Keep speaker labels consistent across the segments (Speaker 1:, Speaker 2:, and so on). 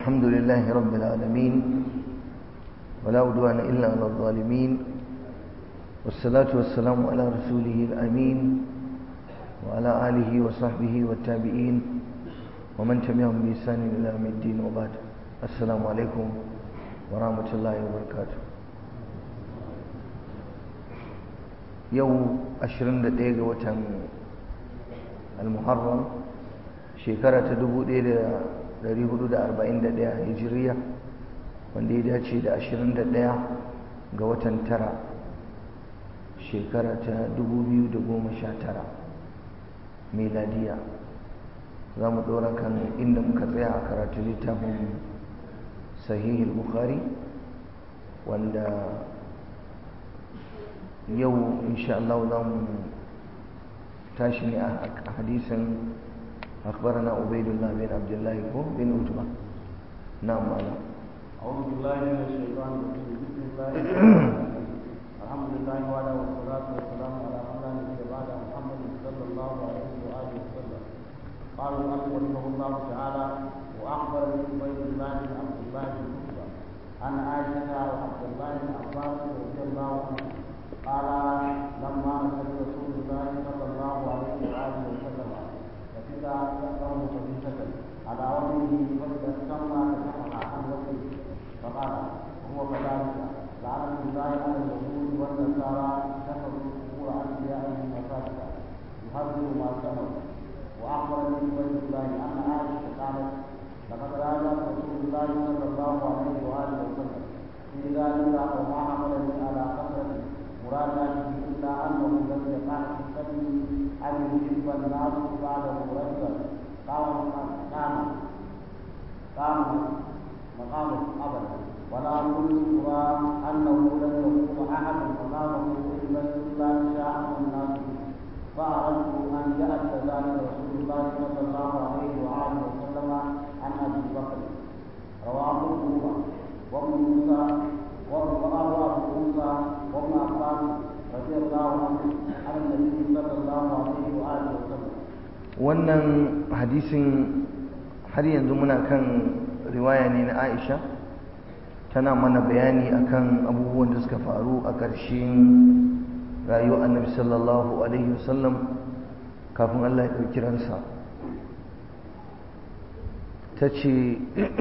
Speaker 1: الحمد لله رب العالمين ولا عدوان إلا على الظالمين والصلاة والسلام على رسوله الأمين وعلى آله وصحبه والتابعين ومن تبعهم بإحسان إلى يوم الدين وبعد السلام عليكم ورحمة الله وبركاته yau 21 ga watan al-muharram shekara ta 1441 hijiriya wanda ya dace da 21 ga watan tara shekara ta 2019 meladiya za mu ɗora kan inda muka tsaya a karatu littafin sahihul bukhari wanda yau insha Allah za mu tashi ne a hadisin أخبرنا عبيد الله بن عبد الله بن عتبة نعم ماذا
Speaker 2: أعوذ بالله من الشيطان الرجيم بسم الله الحمد لله وعلى والصلاة والسلام على من لا نبي بعد محمد صلى الله عليه وآله وسلم قال المؤلف رحمه الله تعالى وأخبرني عبيد الله بن عبد الله بن عتبة عن عائشة وعبد الله بن عباس رضي الله عنه قال لما نزل رسول الله صلى الله عليه وآله وسلم فإذا يقرأ خبيثة على وجهه فإذا استمع كشفها عن وجهه فقال هو كذلك لعنة الله على اليهود والنصارى اتخذوا قبور أنبيائهم مساجدا يهرب ما سمعوا وأخبرني عبيد الله أن عائشة قالت لقد راجع رسول الله صلى الله عليه وآله وسلم في ذلك وما حملني على كثرة مراجعته إلا أنه لم يقع في قلبي أن يحب الناس بعده رجلا قام قام قام مقامه أبدا ولا كنت أرى أنه لم يقوم أحد مقامه إلا إلا شاء الناس فأردت أن يأتي ذلك رسول الله صلى الله عليه وآله وسلم عن أبي بكر رواه الجمعة وابن موسى وابن أبو موسى وابن عباس رضي الله عنه عن النبي صلى الله عليه وآله وسلم
Speaker 1: wannan hadisin har yanzu muna kan riwaya ne na Aisha tana mana bayani akan abubuwan da suka faru a ƙarshen rayuwar annabi sallallahu alaihi wasallam kafin Allah ya ɗauki ransa ta ce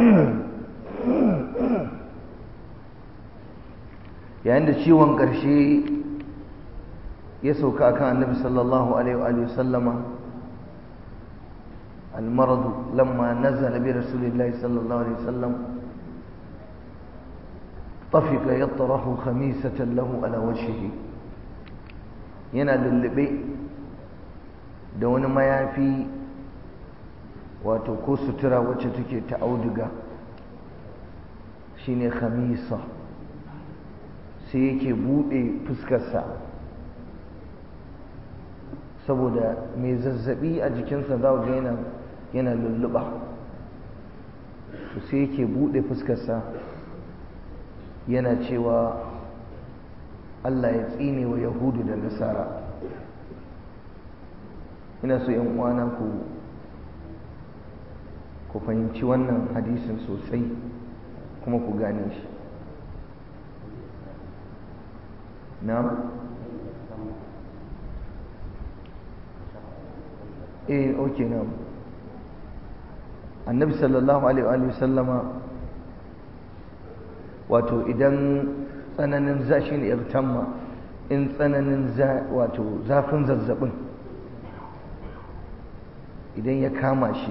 Speaker 1: yayin da ciwon ƙarshe ya sauka akan annabi sallallahu alaihi wasallama المرض لما نزل برسول الله صلى الله عليه وسلم طفق يطرح خميسة له على وجهه yana lullube da wani mayafi wato ko sutura wacce take ta auduga shine khamisa sai yake bude fuskarsa saboda mai zazzabi a jikinsa za ga yana yana lulluɓa to sai yake buɗe fuskarsa yana cewa Allah ya tsine wa yahudu da nasara ina so yan uwana ku ku fahimci wannan hadisin sosai kuma ku gane shi na eh okay na annabi sallallahu alaihi sallama wato idan tsananin zashi ne irtamma in tsananin wato zafin zazzabin idan ya kama shi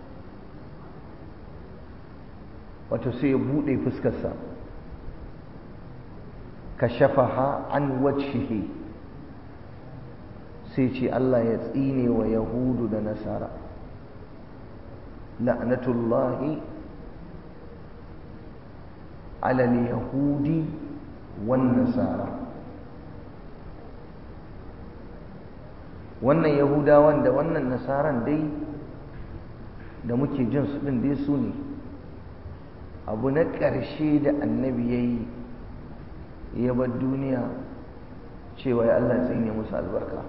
Speaker 1: wato sai ya buɗe fuskarsa ka shafaha an wajhihi sai ce Allah ya tsine wa yahudu da nasara لعنة الله على اليهود والنصارى wannan yahudawan da wannan nasaran dai da muke jin su din dai su ne abu na ƙarshe da annabi ya yi ya bar duniya cewa ya Allah tsine musu albarka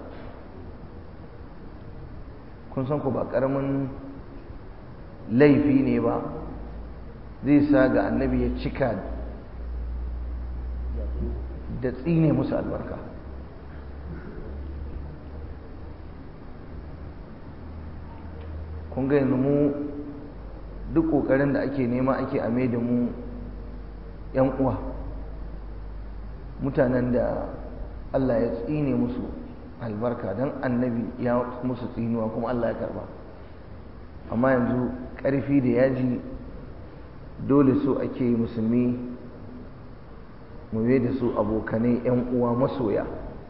Speaker 1: kun san ku ba ƙaramin laifi ne ba zai sa ga annabi ya cika da tsine musu albarka kun ga yanzu mu duk ƙoƙarin da ake nema ake ame da mu 'yan uwa mutanen da Allah ya tsine musu albarka don annabi ya musu tsinuwa kuma Allah ya karba amma yanzu ƙarfi da yaji dole so ake yi musulmi mu da su abokanai 'yan uwa masoya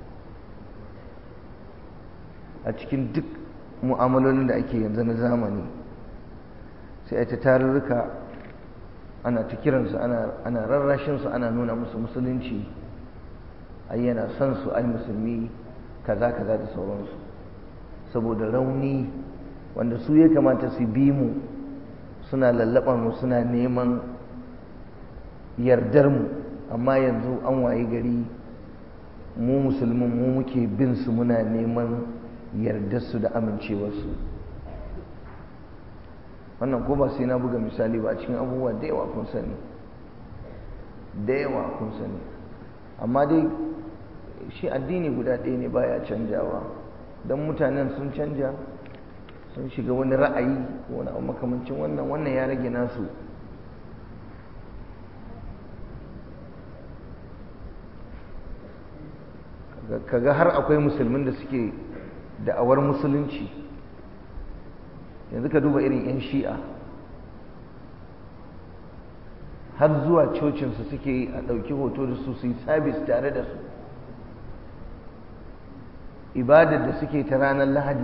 Speaker 1: a cikin duk mu'amalolin da ake yanzu na zamani sai a ta tarurruka ana ta kiransu ana rarrashinsu ana nuna musu musulunci ai yana son su ai musulmi kaza kaza da sauransu saboda rauni wanda su ya kamata su bi mu suna lallaɓa mu suna neman yardar mu amma yanzu an waye gari mu musulmin mu muke bin su muna neman yardarsu da amincewarsu wannan ko ba sai na buga misali ba a cikin abubuwa da yawa kun sani da yawa kun sani amma dai shi addini guda ɗaya ne baya canjawa don mutanen sun canja sun shiga wani ra'ayi ko wani abu makamancin wannan wannan ya rage nasu kaga har akwai musulmin da suke da'awar musulunci yanzu ka duba irin 'yan shi'a har zuwa cocinsu suke a ɗauki hoto da su su yi sabis tare da su ibadar da suke ta ranar lahadi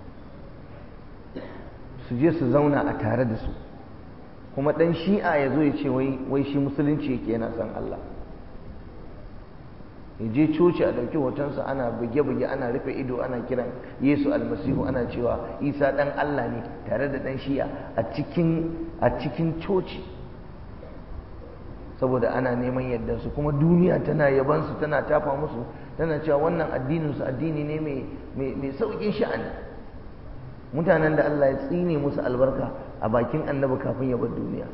Speaker 1: su je su zauna a tare da su kuma ɗan shi'a ya zo ya ce wai shi musulunci yake yana son Allah ya je coci a ɗauki hotonsa ana buge-buge ana rufe ido ana kiran yesu almasihu ana cewa isa ɗan Allah ne tare da ɗan shi'a a cikin coci saboda ana neman yadda su kuma duniya tana yabansu tana tafa musu tana cewa wannan addininsu addini ne mai sauƙin sha'ani mutanen da Allah ya tsine musu albarka a bakin annabi kafin ya bar duniya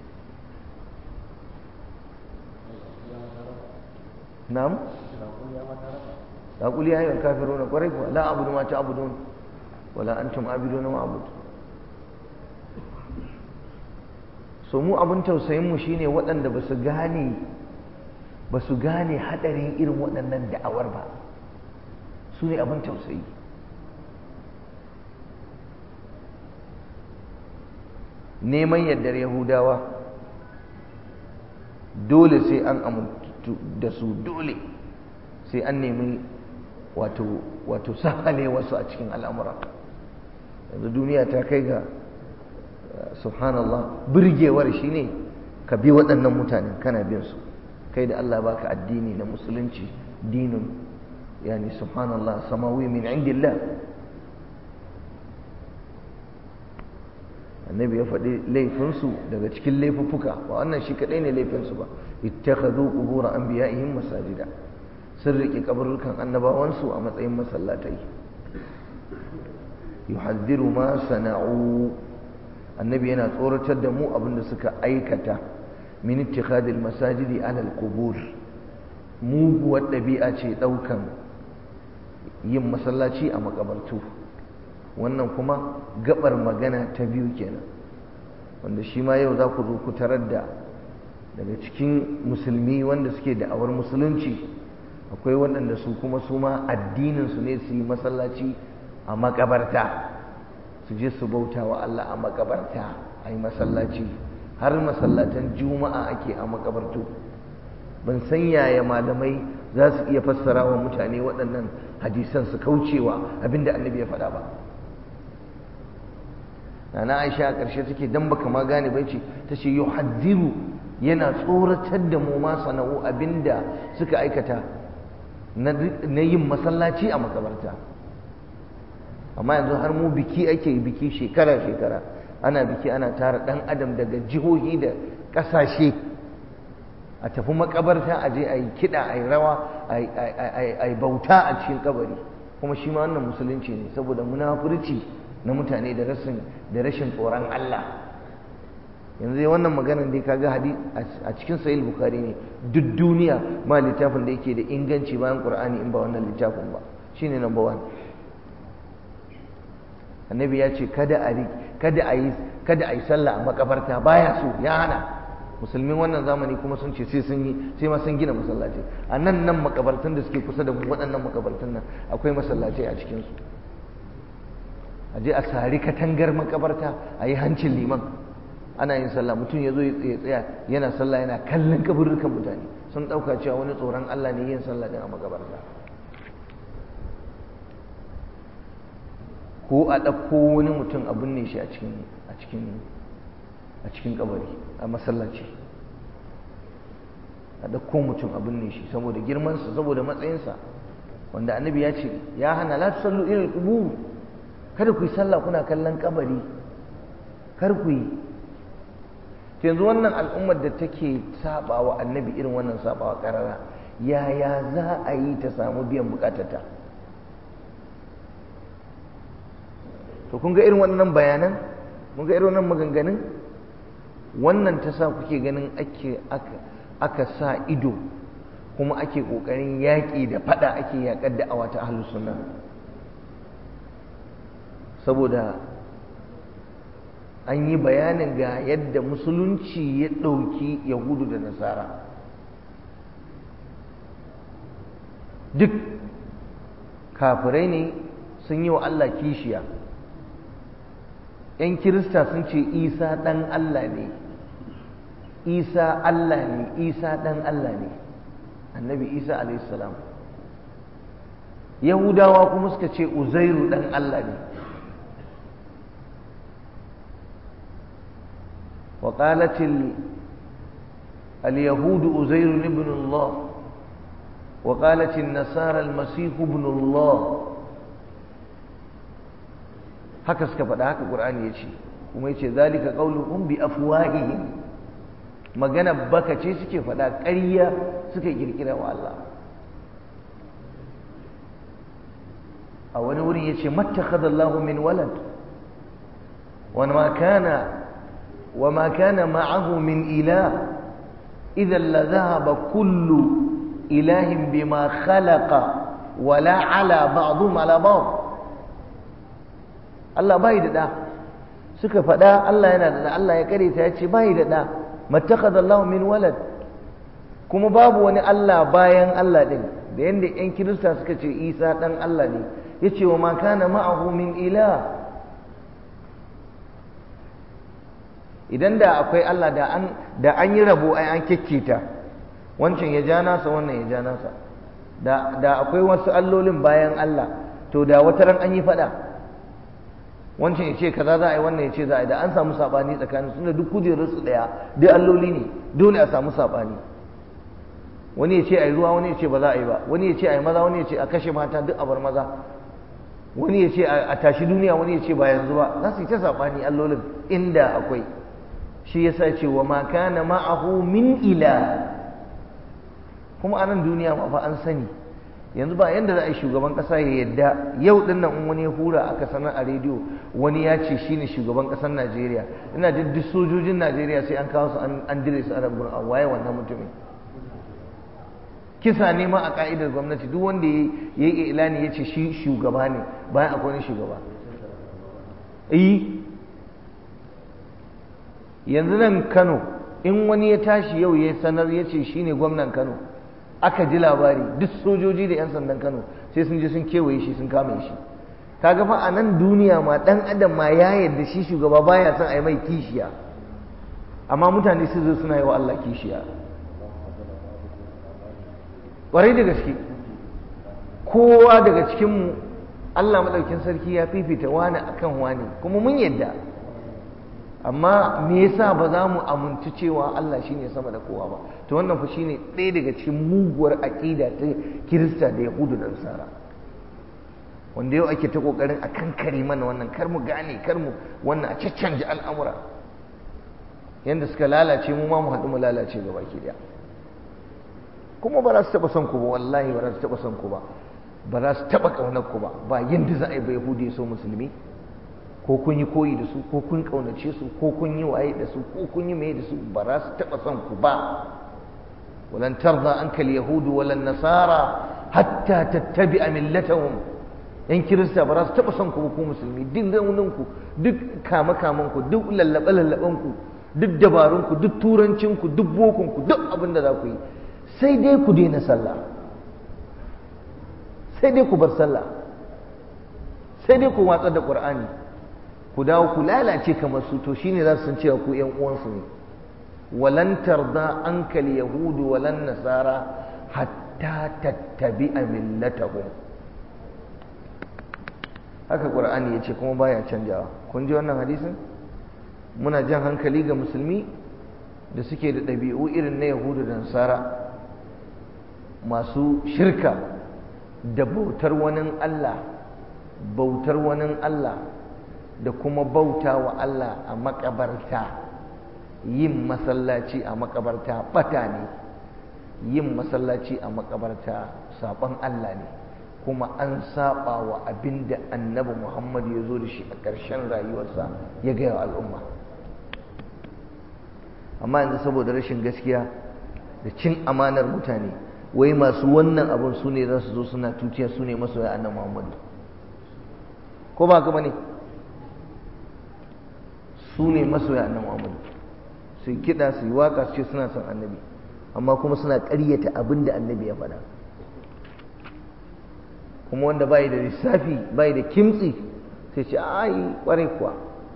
Speaker 1: na'am raƙuli ya yi wa kafiruna ƙwarai kuwa la abudu ma ta abudun wala antum abiduna ma abudu so mu abin tausayinmu shine waɗanda ba su gane ba su gane haɗarin irin waɗannan da'awar ba su ne abin tausayi neman yardar yahudawa dole sai an amintu da su dole sai an nemi wato wato sahale wasu a cikin al'amura yanzu duniya ta kai ga subhanallah birgewar shi ne ka bi waɗannan mutanen kana bin su kai da Allah baka addini na musulunci dinin yani subhanallah samawi min indillah annabi ya faɗi laifinsu daga cikin laifuffuka ba wannan shi kaɗai ne laifinsu ba ittakhadhu qubur anbiya'ihim masajida sun riƙe kaburukan annabawansu a matsayin masallatai yuhadhdhiru ma sana'u annabi yana tsoratar da mu abinda suka aikata min ittikhadil masajidi ala alqubur muguwar ɗabi'a ce ɗaukan yin masallaci a makabartu wannan kuma gabar magana ta biyu kenan wanda shi ma yau za ku zo ku tarar da daga cikin musulmi wanda suke da'awar musulunci akwai waɗanda su kuma su ma addininsu ne su yi masallaci a makabarta su je su bauta wa Allah a makabarta a yi masallaci har masallatan juma'a ake a makabartu ban san yaya malamai za su iya fassara wa mutane waɗannan hadisan su kaucewa abinda annabi ya faɗa ba na aisha a ƙarshe take dan baka ma gane bai ce ta ce yuhaddiru yana tsoratar da mu ma sana'u abinda suka aikata na yin masallaci a makabarta amma yanzu har mu biki ake biki shekara-shekara ana biki ana tara ɗan adam daga jihohi da ƙasashe a tafi makabarta a je a yi kiɗa a yi rawa a yi bauta a cikin kabari kuma shi ma wannan musulunci ne saboda munafurci na mutane da rashin da rashin tsoron Allah yanzu dai wannan maganar dai kaga hadisi a cikin sahih bukhari ne duk duniya ma littafin da yake da inganci bayan qur'ani in ba wannan littafin ba shine number one annabi ya ce kada a kada a yi kada a yi sallah a makabarta baya so ya hana musulmin wannan zamani kuma sun ce sai sun yi sai ma sun gina masallaci a nan nan makabartun da suke kusa da mu waɗannan makabartun nan akwai masallaci a cikin su a je a sari katangar makabarta a yi hancin liman ana yin sallah mutum ya zo ya tsaya yana sallah yana kallon kaburrukan mutane sun ɗauka cewa wani tsoron Allah ne yin sallah din a makabarta ko a ɗauko wani mutum a binne shi a cikin a cikin a cikin kabari a masallaci a ɗauko mutum a binne shi saboda girmansa saboda matsayinsa wanda annabi ya ce ya hana la tusallu ila al-qubur kada ku yi sallah kuna kallon kabari kar ku yi yanzu wannan al'ummar da take sabawa annabi irin wannan sabawa karara yaya za a yi ta samu biyan bukatarta to kun ga irin wannan bayanan kun ga irin wannan maganganun wannan ta sa kuke ganin ake aka, aka sa ido kuma ake ƙoƙarin yaƙi da faɗa ake yaƙar da awa ta ahlus sunna saboda an yi bayanin ga yadda musulunci ya ɗauki yahudu da nasara duk kafirai ne sun yi wa Allah kishiya ‘yan kirista sun ce isa ɗan Allah ne isa Allah ne isa ɗan Allah ne annabi isa alaihissalam yahudawa kuma suka ce uzairu ɗan Allah ne وقالت اليهود أزير ابن الله وقالت النصارى المسيح ابن الله haka suka faɗa haka ƙur'ani ya ce kuma ya ce zalika ƙauluhum bi afwahihim magana baka ce suke faɗa ƙarya suka kirkira wa Allah a wani wurin ya ce mattakhadallahu min walad wa ma kana وما كان معه من إله إذا لذهب كل إله بما خلق ولا على بعضهم على بعض Allah bai da ɗa suka faɗa Allah yana da ɗa Allah ya kare ta ya ce bai da ɗa mattakhadha Allah min walad kuma babu wani Allah bayan Allah ɗin da yanda ƴan Kirista suka ce Isa ɗan Allah ne yace wa ma kana ma'ahu min ilah idan da akwai Allah da an da an yi rabo ai an kekketa wancan ya ja nasa wannan ya ja nasa da da akwai wasu allolin bayan Allah to da wata ran an yi fada wancan ya ce kaza za a yi wannan ya ce za a yi da an samu sabani tsakanin su da duk kujerun su daya duk alloli ne dole a samu sabani wani ya ce a yi ruwa wani ya ce ba za a yi ba wani ya ce a yi maza wani ya ce a kashe mata duk a bar maza wani ya ce a tashi duniya wani ya ce ba yanzu ba za su yi ta sabani allolin inda akwai shi yasa ce wa ma kana ma'ahu min ila kuma a nan duniya ma fa an sani yanzu ba yanda za a yi shugaban kasa ya yadda yau din nan in wani ya hura aka sanar a rediyo wani ya ce shine shugaban kasar Najeriya ina jin duk sojojin Najeriya sai an kawo su an dire su a nan gurin waye wannan mutumin kisa ne ma a ka'idar gwamnati duk wanda ya yi ilani ya ce shi shugaba ne bayan akwai wani shugaba eh yanzu nan Kano in wani ya tashi yau ya sanar ya ce shine gwamnan Kano aka ji labari duk sojoji da 'yan sandan Kano sai sun je sun kewaye shi sun kame shi kaga fa a nan duniya ma dan adam ma ya yarda shi shugaba baya son a yi mai kishiya amma mutane su zo suna yi wa Allah kishiya ƙwarai da gaske kowa daga cikinmu Allah maɗaukin sarki ya fifita wani akan wani kuma mun yadda amma me yasa ba za mu amintu cewa Allah shine sama da kowa ba to wannan fa shine ɗaya daga cikin muguwar aƙida ta Kirista da Yahudu da Nasara wanda yau ake ta kokarin a kankare mana wannan kar mu gane kar mu wannan a caccanje al'amura yanda suka lalace mu ma mu haɗu mu lalace gaba ki daya kuma ba za su taɓa son ku ba wallahi ba za su taɓa son ku ba ba za su taɓa ƙaunar ku ba ba yanda za a yi ba Yahudi ya so musulmi ko kun yi koyi da su ko kun kaunace su ko kun yi waye da su ko kun yi mai da su ba za su taɓa son ku ba walan tarda anka yahudu walan nasara hatta tattabi'a millatahum yan kirista ba za su taɓa son ku ba ku musulmi duk raunin ku duk kama kaman ku duk lallaɓe lallaɓen ku duk dabarun ku duk turancin ku duk bokun ku duk abin da za ku yi sai dai ku daina sallah sai dai ku bar sallah sai dai ku watsar da qur'ani ku dawo ku lalace kamar su to shine za su san cewa ku ƴan uwansu ne walan tarda ankal yahudu walan nasara hatta tattabi'a millatahum haka qur'ani yace kuma baya canjawa kun ji wannan hadisin muna jan hankali ga musulmi da suke da ɗabi'u irin na yahudu da nasara masu shirka da bautar wani Allah bautar wani Allah da kuma bauta wa Allah a makabarta yin masallaci a makabarta bata ne yin masallaci a makabarta saɓon Allah ne kuma an saba wa abin da annabi Muhammad ya zo da shi a ƙarshen rayuwarsa ya gaya wa al'umma amma yanzu saboda rashin gaskiya da cin amanar mutane wai masu wannan abin su ne za su zo suna tutiya su ne masoya annabi Muhammadu ko ba ka bane su ne masoya annabi Muhammadu su kiɗa su yi waka su ce suna son annabi amma kuma suna ƙaryata abin da annabi ya faɗa kuma wanda bai da lissafi bai da kimtsi sai ce ai kwarai kuwa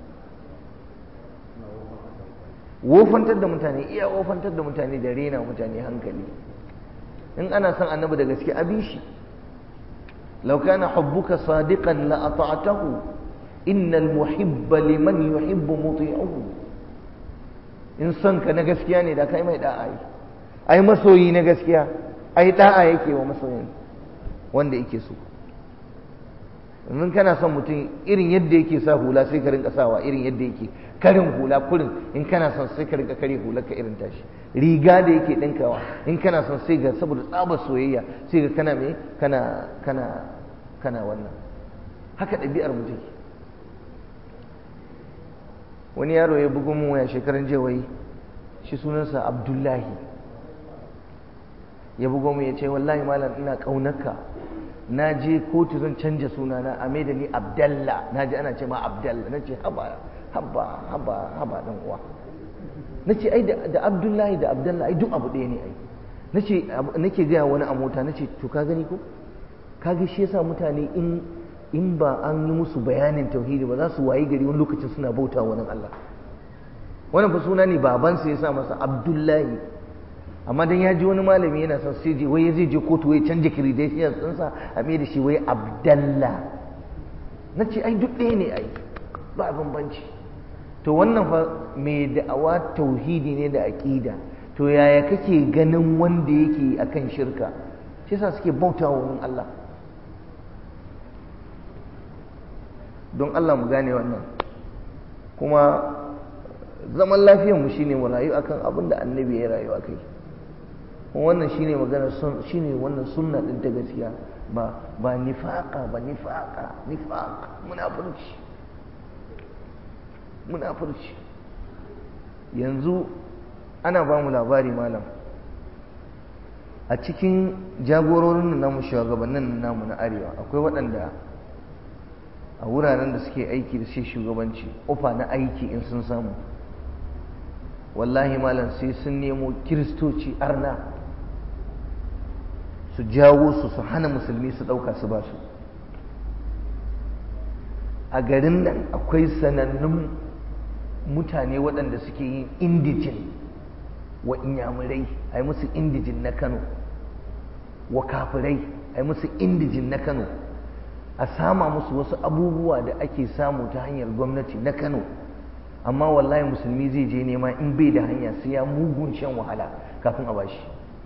Speaker 1: wofantar da mutane iya wofantar da mutane da rena mutane hankali in ana son annabi da gaske abi shi law kana hubbuka sadiqan la ata'tahu innal muhibba liman yuhibbu muti'uhu in son ka na gaskiya ne da kai mai da'a yi ai masoyi na gaskiya ai da'a yake wa masoyin wanda yake so in kana son mutum irin yadda yake sa hula sai ka rinka sawa irin yadda yake karin hula kurin in kana son sai ka rinka kare hular ka irin tashi riga da yake dinkawa in kana son sai ga saboda tsabar soyayya sai ga kana me kana kana kana wannan haka ɗabi'ar mutum wani yaro ya bugu mun waya shekaran jiya wai shi sunansa abdullahi ya bugo mu ya ce wallahi malam ina ƙaunarka na je kotu zan canja sunana a mai da ni abdalla na ji ana ce ma abdalla na ce haba haba haba haba dan uwa na ce ai da abdullahi da abdalla ai duk abu ɗaya ne ai na ce nake gaya wani a mota na ce to ka gani ko ka ga shi yasa mutane in in ba an yi musu bayanin tauhidi ba za su wayi gari wani lokacin suna bauta wani Allah wannan fa suna ne babansa ya sa masa abdullahi amma dan ya ji wani malami yana son sai je wai zai je kotu wai canja credentials ɗinsa a mai da shi wai abdalla na ce ai duk ɗaya ne ai ba bambanci to wannan fa mai da'awa tauhidi ne da aƙida to yaya kake ganin wanda yake akan shirka shi yasa suke bauta wa wani Allah don Allah mu gane wannan kuma zaman lafiyar mu shine mu rayu akan abin da annabi ya rayu akai wannan shine magana shine wannan sunna din ta gaskiya ba ba nifaqa ba nifaqa nifaq munafurci munafurci yanzu ana ba mu labari malam a cikin jagororin namu shugabannin namu na arewa akwai waɗanda a wuraren da suke aiki da shi shugabanci ofa na aiki in sun samu wallahi malam sai sun nemo kiristoci arna su jawo su su hana musulmi su ɗauka su ba su a garin nan akwai sanannun mutane waɗanda suke yin indijin wa inyamurai a yi musu indijin na kano wa kafirai a yi musu indijin na kano a sama musu wasu abubuwa da ake samu ta hanyar gwamnati na kano amma wallahi musulmi zai je nema in bai da hanya sai ya mugun shan wahala kafin a bashi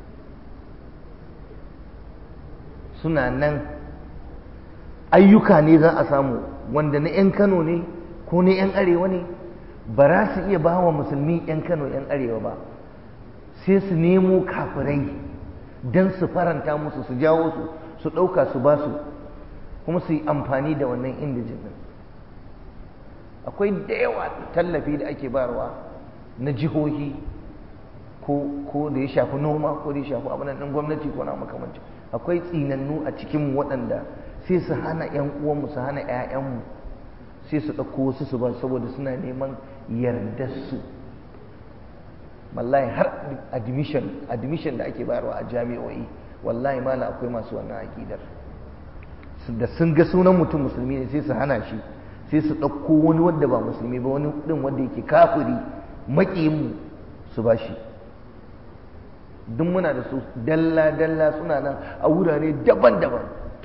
Speaker 1: suna nan ayyuka ne za a samu wanda na 'yan kano ne ko na 'yan arewa ne ba za su iya ba wa musulmi 'yan kano 'yan arewa ba sai su nemo kafirai don su faranta musu su jawo su su ɗauka su ba su kuma su yi amfani da wannan indijin ɗin akwai da yawa tallafi da ake bayarwa na jihohi ko da ya shafi noma ko da ya shafi abin ɗin gwamnati ko na makamanci akwai tsinannu a cikin waɗanda sai su hana 'yan uwanmu su hana 'ya'yanmu sai su ɗauko wasu su ba saboda suna neman yardarsu wallahi har admission admission da ake bayarwa a jami'o'i wallahi mala akwai masu wannan aƙidar da sun ga sunan mutum musulmi ne sai su hana shi sai su ɗauko wani wanda ba musulmi ba wani ɗin wanda yake kafiri maƙiyinmu su ba shi duk muna da su dalla-dalla suna nan a wurare daban-daban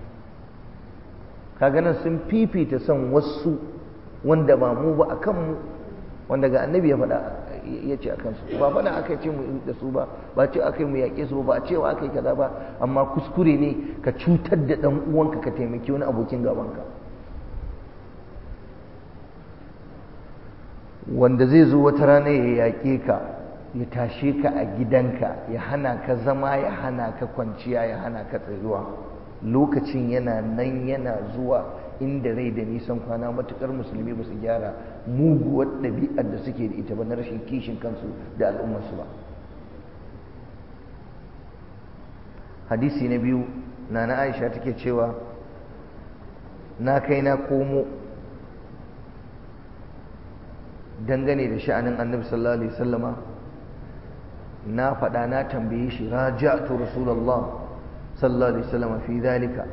Speaker 1: kaga nan sun fifita son wasu wanda ba mu ba a kanmu wanda ga annabi ya faɗa ya ce a kansu ba faɗa aka ce mu da su ba ba ce aka yi mu yaƙe su ba cewa aka yi kaza ba amma kuskure ne ka cutar da ɗan uwanka ka taimaki wani abokin gabanka wanda zai zo wata rana ya yaƙe ka ya tashe ka a gidanka ya hana ka zama ya hana ka kwanciya ya hana ka tsayuwa lokacin yana nan yana zuwa inda rai da nisan kwana matukar musulmi ba su gyara muguwar ɗabi'ar da suke da ita ba na rashin kishin kansu da al'ummarsu ba hadisi na biyu na na aisha take cewa na kai na komo dangane da sha'anin annabi sallallahu alaihi wasallama na faɗa na tambaye shi raja'tu rasulullah sallallahu alaihi wasallama fi dhalika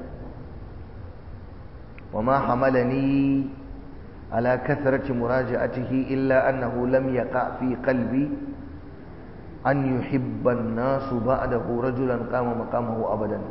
Speaker 1: وما حملني على كثرة مراجعته إلا أنه لم يقع في قلبي أن يحب الناس بعده رجلا قام مقامه أبدا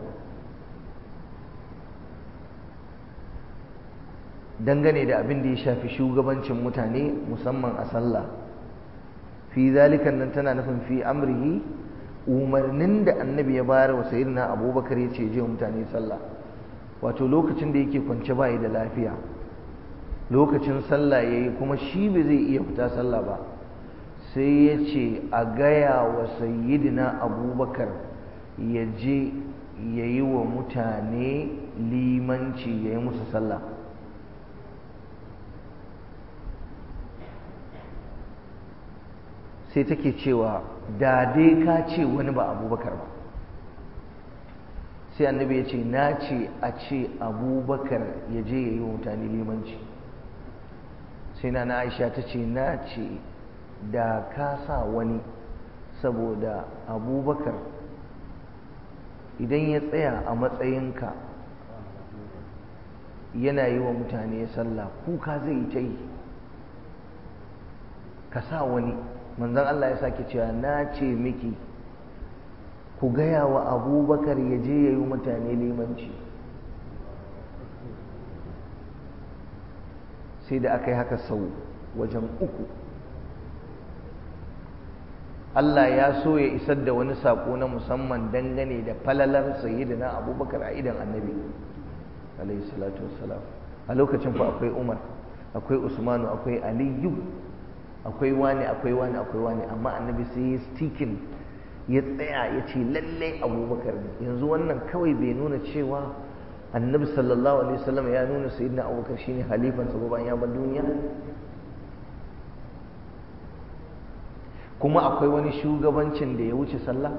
Speaker 1: dangane da abin da ya shafi shugabancin mutane musamman a sallah fi zalikan nan tana nufin fi amrihi umarnin da annabi ya bayar wa sayyidina abubakar ya ce je mutane sallah wato lokacin da yake kwance bayi da lafiya lokacin sallah ya yi kuma shi ba zai iya fita sallah ba sai ya ce a gaya wa sayyidina abubakar ya je ya yi wa mutane limanci ya yi musu sallah sai take cewa da dai ka ce wani ba abubakar ba sai annabi ya ce na ce a ce abubakar ya je ya yi wa mutane limanci sai na aisha ta ce na ce da ka sa wani saboda abubakar idan ya tsaya a matsayinka yana yi wa mutane sallah kuka zai yi ta yi ka sa wani manzan Allah ya sake cewa na ce miki ku gaya wa abubakar ya je ya yi mutane limanci sai da aka yi haka sau wajen uku Allah ya so ya isar da wani saƙo na musamman dangane da falalar sayyidina abubakar a idan annabi alayhi salatu wassalam a lokacin fa akwai umar akwai usmanu akwai aliyu akwai wani akwai wani akwai wani amma annabi sai ya stikin ya tsaya ya ce lallai abubakar ne yanzu wannan kawai bai nuna cewa annabi sallallahu alaihi wasallam ya nuna sayyidina abubakar shine halifansa ba bayan ya bar duniya kuma akwai wani shugabancin da ya wuce sallah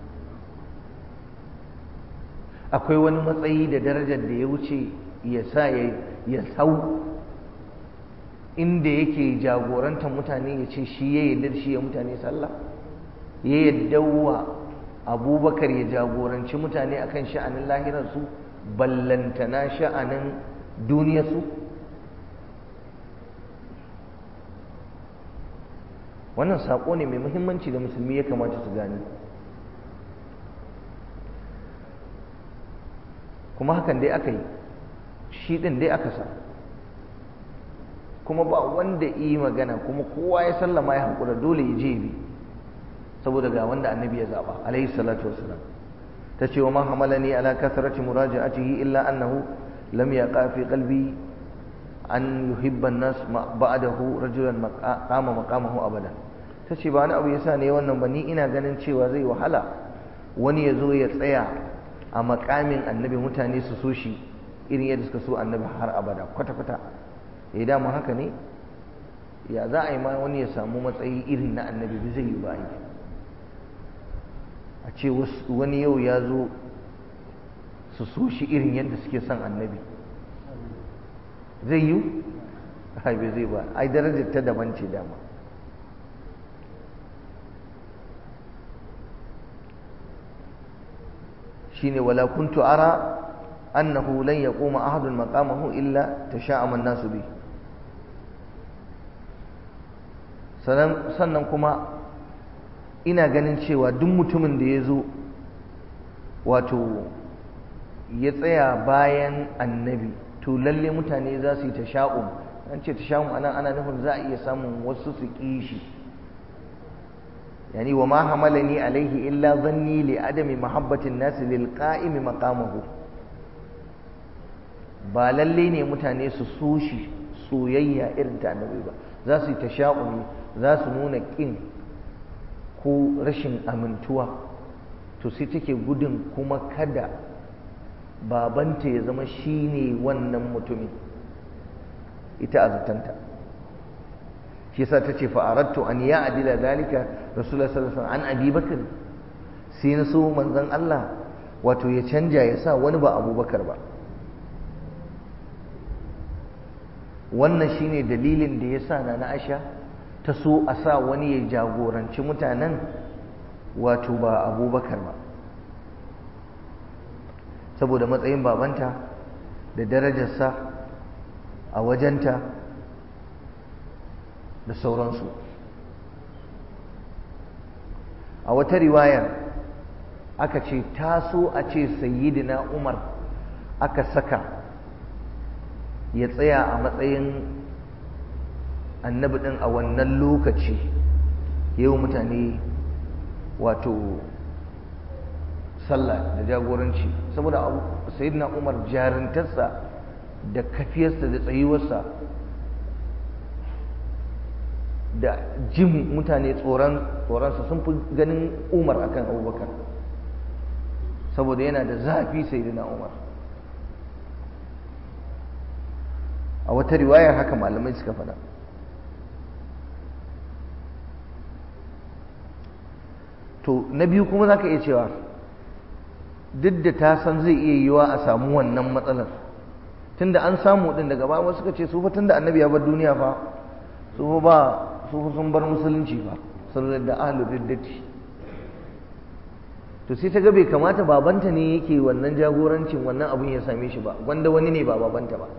Speaker 1: akwai wani matsayi da darajar da ya wuce ya sa ya sau inda yake jagorantar mutane ya ce shi ya yarda shi ya mutane sallah ya yarda wa abubakar ya jagoranci mutane akan sha'anin lahirarsu ballantana sha'anin duniyarsu wannan saƙo ne mai muhimmanci da musulmi ya kamata su gani kuma hakan dai aka yi shi ɗin dai aka sa kuma ba wanda yi magana kuma kowa ya sallama ya haƙura dole ya je bi saboda ga wanda annabi ya zaɓa alaihi salatu wasalam ta ce wa ma hamalani ala kasarati muraja'atihi illa annahu lam yaqa fi qalbi an yuhibba an-nas ba'dahu rajulan qama maqamahu abada tace ba wani abu yasa ne wannan ba ni ina ganin cewa zai wahala wani ya zo ya tsaya a makamin annabi mutane su so shi irin yadda suka so annabi har abada kwata kwata eh dama haka ne ya za a yi ma wani ya samu matsayi irin na annabi ba zai yi ba a ce wani yau ya zo su so shi irin yadda suke son annabi zai yi ai bai zai ba ai darajar ta daban ce dama shine wala kuntu ara annahu lan yaquma ahadun maqamahu illa tasha'ama an-nasu bi sannan kuma ina ganin cewa duk mutumin da ya zo wato ya tsaya bayan annabi to lalle mutane za su yi tasha'um an ce tasha'um anan ana nufin za a iya samun wasu su ƙi shi yani wa ma hamalani alaihi illa zanni li adami mahabbatin nasi lil qa'imi maqamahu ba lalle ne mutane su so shi soyayya irin ta annabi ba za su yi tasha'umi za su nuna ƙin ko rashin amintuwa to sai take gudun kuma kada babanta ya zama shi ne wannan mutumin ita a zatanta shi yasa ta ce fa'arattu an ya adila zalika rasulullah sallallahu alaihi an abi bakar sai na so manzon Allah wato ya canja ya sa wani ba abubakar ba wannan shine dalilin da ya sa na na Aisha ta so a sa wani ya jagoranci mutanen wato ba abubakar ba saboda matsayin babanta da darajarsa a wajenta da sauransu a wata riwayar aka ce taso a ce sayyidina umar aka saka ya tsaya a matsayin annabi ɗin a wannan lokaci yau mutane wato sallah da jagoranci saboda sayyidina umar jarintarsa da kafiyarsa da tsayuwarsa da jin mutane tsoronsa sun fi ganin umar akan abubakar saboda yana da zafi sayyidina umar a wata riwayar haka malamai suka faɗa to na biyu kuma za ka iya cewa duk da ta san zai iya yiwa a samu wannan matsalar tunda an samu din daga baya wasu suka ce su fa tunda annabi ya bar duniya fa su fa ba su fa sun bar musulunci fa sun da ahlul riddati to sai ta ga bai kamata babanta ne yake wannan jagorancin wannan abun ya same shi ba wanda wani ne ba babanta ba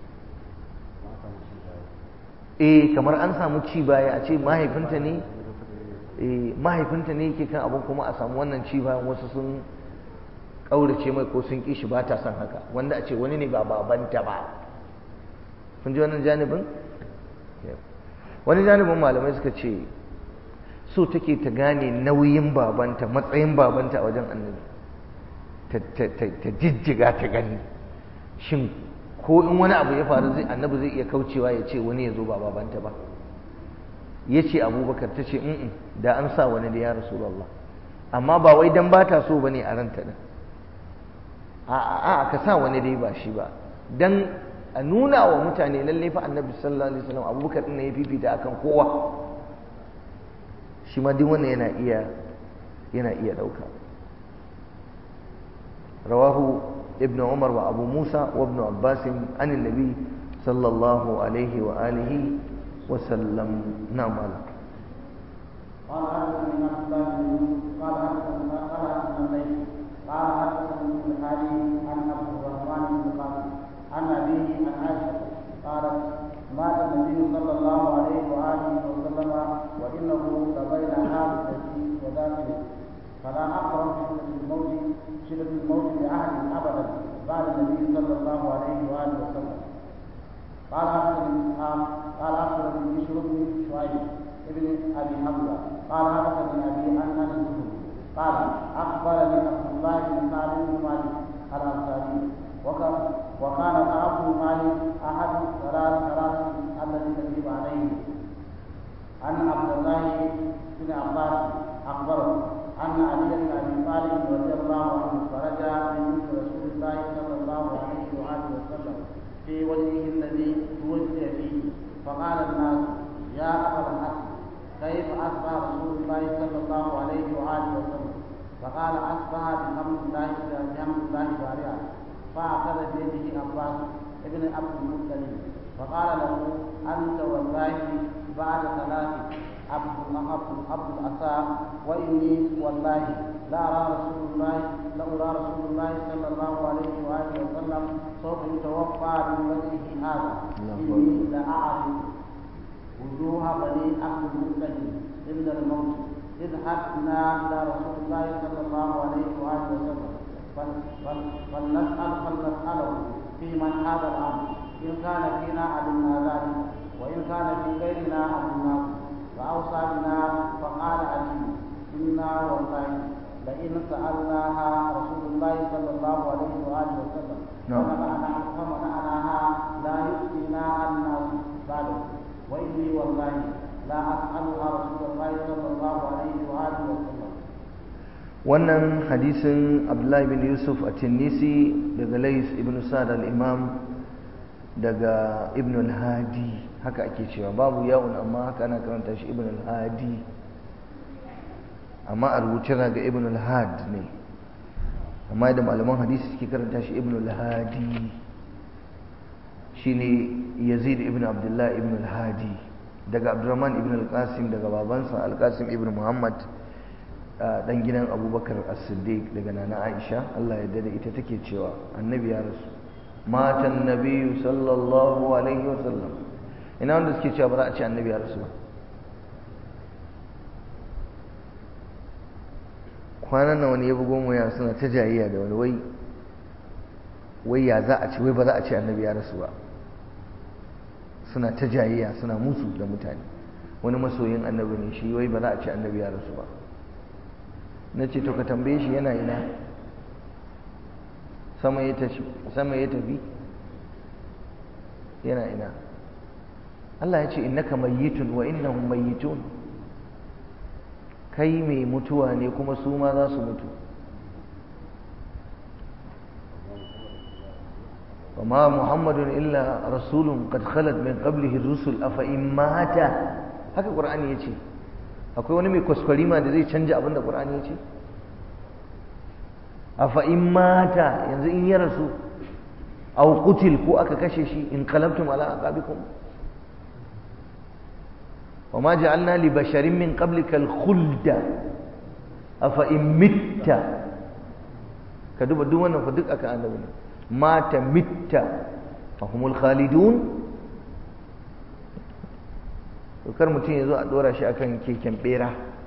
Speaker 1: eh kamar an samu ci baya a ce mahaifinta ne eh mahaifinta ne yake kan abun kuma a samu wannan ci bayan wasu sun ƙaurace mai ko sun ƙi shi ba ta son haka wanda a ce wani ne ba babanta ba kun ji wannan janibin wani janibin malamai suka ce so take ta gane nauyin babanta matsayin babanta a wajen annabi ta jijjiga ta gani shin ko in wani abu ya faru zai annabi zai iya kaucewa ya ce wani ya zo ba babanta ba ya ce abubakar ta ce da an sa wani da ya rasulallah amma ba wai dan ba ta so ba ne a ranta din a ka sa wani dai ba shi ba dan a nuna wa mutane lalle fa annabi sallallahu alaihi wasallam abubakar din ne ya fifita akan kowa shi ma duk wannan yana iya yana iya dauka rawahu ibn umar wa abu musa wa ibn abbas an annabi sallallahu alaihi wa alihi wa sallam na mala
Speaker 2: قال حدثني عبد الله بن يوسف قال حدثنا قال حدثنا الليل قال حدثني ابن الحارث عن عبد الرحمن بن قاسم عن ابيه عن عائشه قالت مات النبي صلى الله عليه واله وسلم وانه لبين حادثه وذاته فلا اقرب شده الموت شده الموت لاحد ابدا بعد النبي صلى الله عليه واله وسلم قال اخبرني قال اخبرني بشر بن شعيب ابن ابي حمزه قال حدثني ابي ان انس قال اخبرني عبد الله بن سعد بن مالك الانصاري وكان كعب بن مالك احد ثلاث ثلاث الذين يجب عليه ان عبد الله بن عباس اخبره ان علي بن ابي طالب رضي الله عنه خرج من بيت رسول الله صلى الله عليه واله وسلم في وجهه الذي توفي فيه فقال الناس يا صلى الله عليه وآله وسلم فقال أصبح بحمد الله بحمد الله بارعا فأخذ بيده عباس ابن عبد المطلب فقال له أنت والله بعد ثلاث عبد عبد عبد الأسام وإني والله لا أرى رسول الله لا أرى رسول الله صلى الله عليه وآله وسلم سوف يتوفى من وجهه هذا إني لأعرف وجوه بني عبد المطلب عند الموت إذ حدنا إلى رسول الله صلى الله عليه وآله وسلم فلنسأل فلنسأله في من هذا الأمر إن كان فينا علمنا ذلك وإن كان في غيرنا علمناه فأوصى بنا فقال علي إنا والله لئن سألناها رسول الله صلى الله عليه وآله وسلم فمنعناها لا يؤتينا الناس بعده وإني والله لا أسألها رسول الله صلى الله عليه وآله وسلم
Speaker 1: wannan hadisin abdullahi bin yusuf a tinnisi daga lais ibn sa'ad al-imam daga ibn al-hadi haka ake cewa babu yawon amma haka ana karanta shi ibn al-hadi amma a rubuce ga ibn al-had ne amma da malaman hadisi suke karanta shi ibn al-hadi shine yazid ibn abdullah ibn al-hadi daga abdurrahman ibn al-qasim daga babansa al-qasim ibn muhammad dan gidan abubakar as-siddiq daga nana aisha Allah ya da ita take cewa annabi ya rasu matan nabiyyu sallallahu alaihi wasallam ina wanda suke cewa ba za a ce annabi ya rasu ba kwanan nan wani ya bugo mu ya suna ta jayayya da wani wai wai ya za a ce wai ba za a ce annabi ya rasu ba suna ta jayayya suna musu da mutane wani masoyin annabi ne shi wai ba za a ce annabi ya rasu ba na ce to ka tambaye shi yana ina sama ya tafi yana ina Allah ya ce innaka mayyitun wa innahum mayyitun kai mai mutuwa ne kuma su ma za su mutu وما محمد إلا رسول قد خلت من قبله الرسل أفإن مات haka Qur'ani yace akwai wani mai kwaskwarima da zai canja abinda Qur'ani yace afa in mata yanzu in ya rasu aw qutil ko aka kashe shi in qalabtum ala aqabikum وما جعلنا لبشر من قبلك الخلد أفإن مت كدوب دوما فدك أكا أنه مات مت فهم الخالدون kar mutum ya zo a dora shi akan keken bera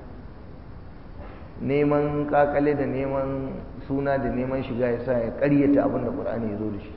Speaker 1: neman kakale da neman suna da neman shiga ya sa ya karyata abin da ƙur'ani ya zo da shi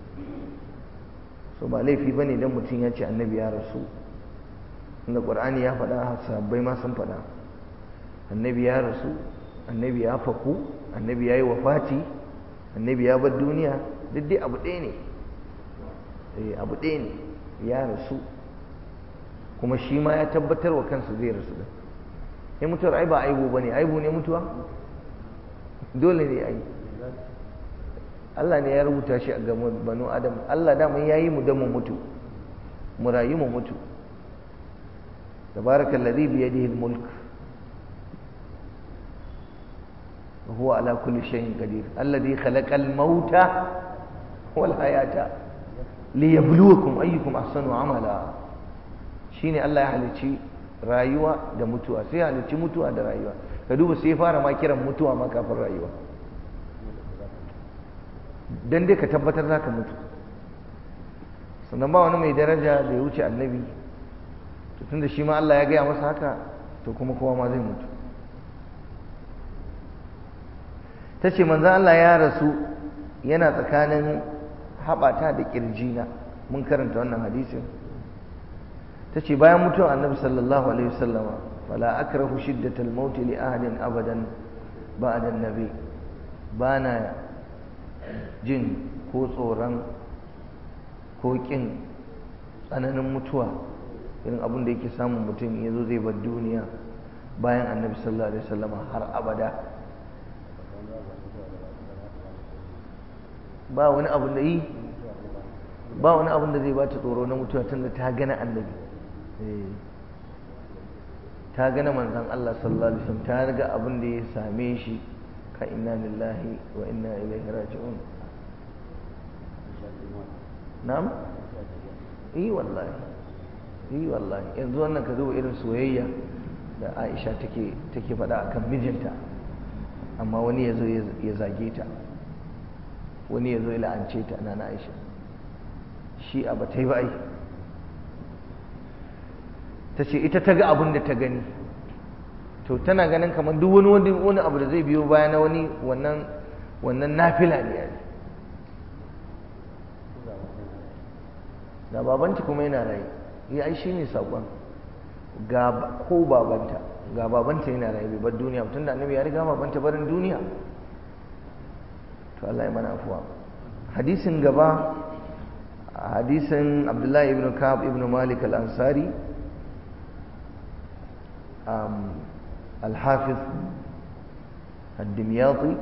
Speaker 1: so ba laifi ba ne don mutum ya ce annabi ya rasu inda ƙur'ani ya faɗa sabbai ma sun faɗa annabi ya rasu annabi ya faku annabi ya yi wafati annabi ya bar duniya duk dai abu ɗaya ne abu ɗaya ne ya rasu kuma shi ma ya tabbatar wa kansa zai rasu da ya mutuwar ai ba aibu ba ne aibu ne mutuwa dole ne ai Allah ne ya rubuta shi a ga banu adam Allah dama ya yi mu da mu mutu mu rayu mu mutu تبارك الذي بيده الملك وهو على كل شيء قدير الذي خلق الموت والحياة ليبلوكم أيكم أحسن عملا شيني الله يحلتي rayuwa da mutuwa sai halicci mutuwa da rayuwa ka duba sai fara ma kiran mutuwa ma kafin rayuwa dan dai ka tabbatar za ka mutu sannan ba wani mai daraja da ya wuce annabi to tunda shi ma Allah ya gaya masa haka to kuma kowa ma zai mutu ta ce manzan Allah ya rasu yana tsakanin haɓata da ƙirjina mun karanta wannan hadisin ta ce bayan mutuwar annabi sallallahu alaihi wasallama fala akrahu shiddatal maut li ahadin abadan ba'da annabi bana jin ko tsoron ko kin tsananin mutuwa irin abin da yake samun mutum ya zo zai bar duniya bayan annabi sallallahu alaihi wasallama har abada ba wani abin da yi ba wani abin da zai bata tsoro na mutuwa tunda ta gana annabi ta ga na manzon Allah sallallahu alaihi wasallam ta ga abin da ya same shi ka inna lillahi wa inna ilaihi raji'un na'am eh wallahi eh wallahi yanzu wannan ka duba irin soyayya da Aisha take take faɗa akan mijinta amma wani ya zo ya zage ta wani ya zo ya la'ance ta na Aisha shi a ba ta yi ba ai ta ce ita ta ga abin da ta gani to tana ganin kamar duk wani wani abu da zai biyo baya na wani wannan wannan nafila ne yayi da babanta kuma yana rai ya ai shine sakon ga ko babanta ga babanta yana rai bai bar duniya tun da annabi ya riga babanta barin duniya to Allah ya mana afuwa hadisin gaba hadisin Abdullahi ibn Ka'ab ibn Malik al-Ansari al-Hafiz ad-Dimyati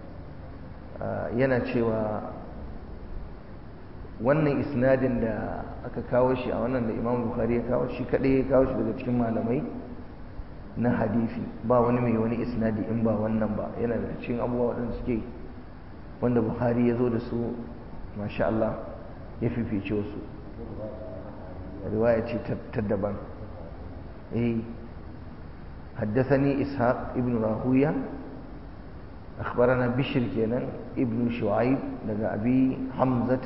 Speaker 1: yana cewa wannan isnadin da aka kawo shi a wannan da Imam Bukhari ya kawo shi kadai ya kawo shi daga cikin malamai na hadisi ba wani mai wani isnadi in ba wannan ba yana daga cikin abubuwa waɗanda suke wanda Bukhari ya zo da su masha Allah ya fifice wasu riwaya ce ta daban eh حدثني إسحاق ابن راهوية أخبرنا بشر كينا ابن شعيب لقى أبي حمزة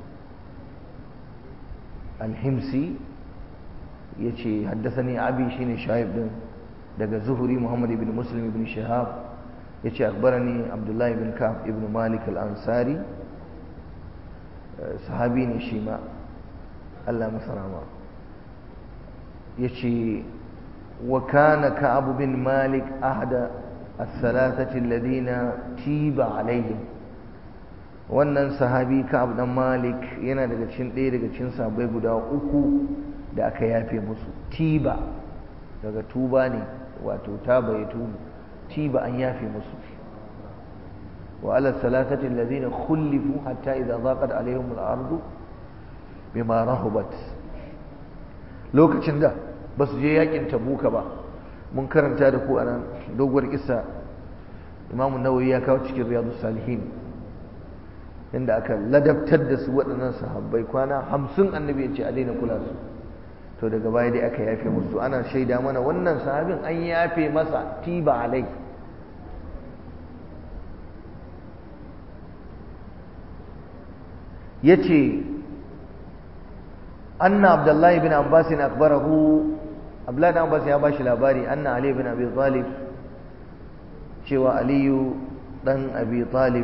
Speaker 1: الحمسي يتي حدثني أبي شين شعيب لقى زهري محمد بن مسلم بن شهاب يتي أخبرني عبد الله بن كعب ابن مالك الأنصاري صحابي نشيما الله مسرما يتي وكان كعب بن مالك أحد الثلاثة الذين تيب عليهم wannan sahabi Ka'ab dan Malik yana daga cikin ɗaya daga cikin sahabbai guda uku da aka yafe musu tiba daga tuba ne wato taba ya tubu tiba an yafe musu wa ala salatati alladhina khulifu hatta idza daqat alaihim al-ardu bima rahubat lokacin da ba su je yakin tabuka ba mun karanta da ku a nan doguwar kisa imamu nawawi ya kawo cikin riyadu salihin inda aka ladabtar da su waɗannan sahabbai kwana hamsin annabi ya ce a daina kula su to daga baya dai aka yafe musu ana shaida mana wannan sahabin an yafe masa tiba alai ya ce anna abdullahi bin abbas akbarahu abdullahi bin abbas ya bashi labari anna ali bin abi talib cewa aliyu dan abi talib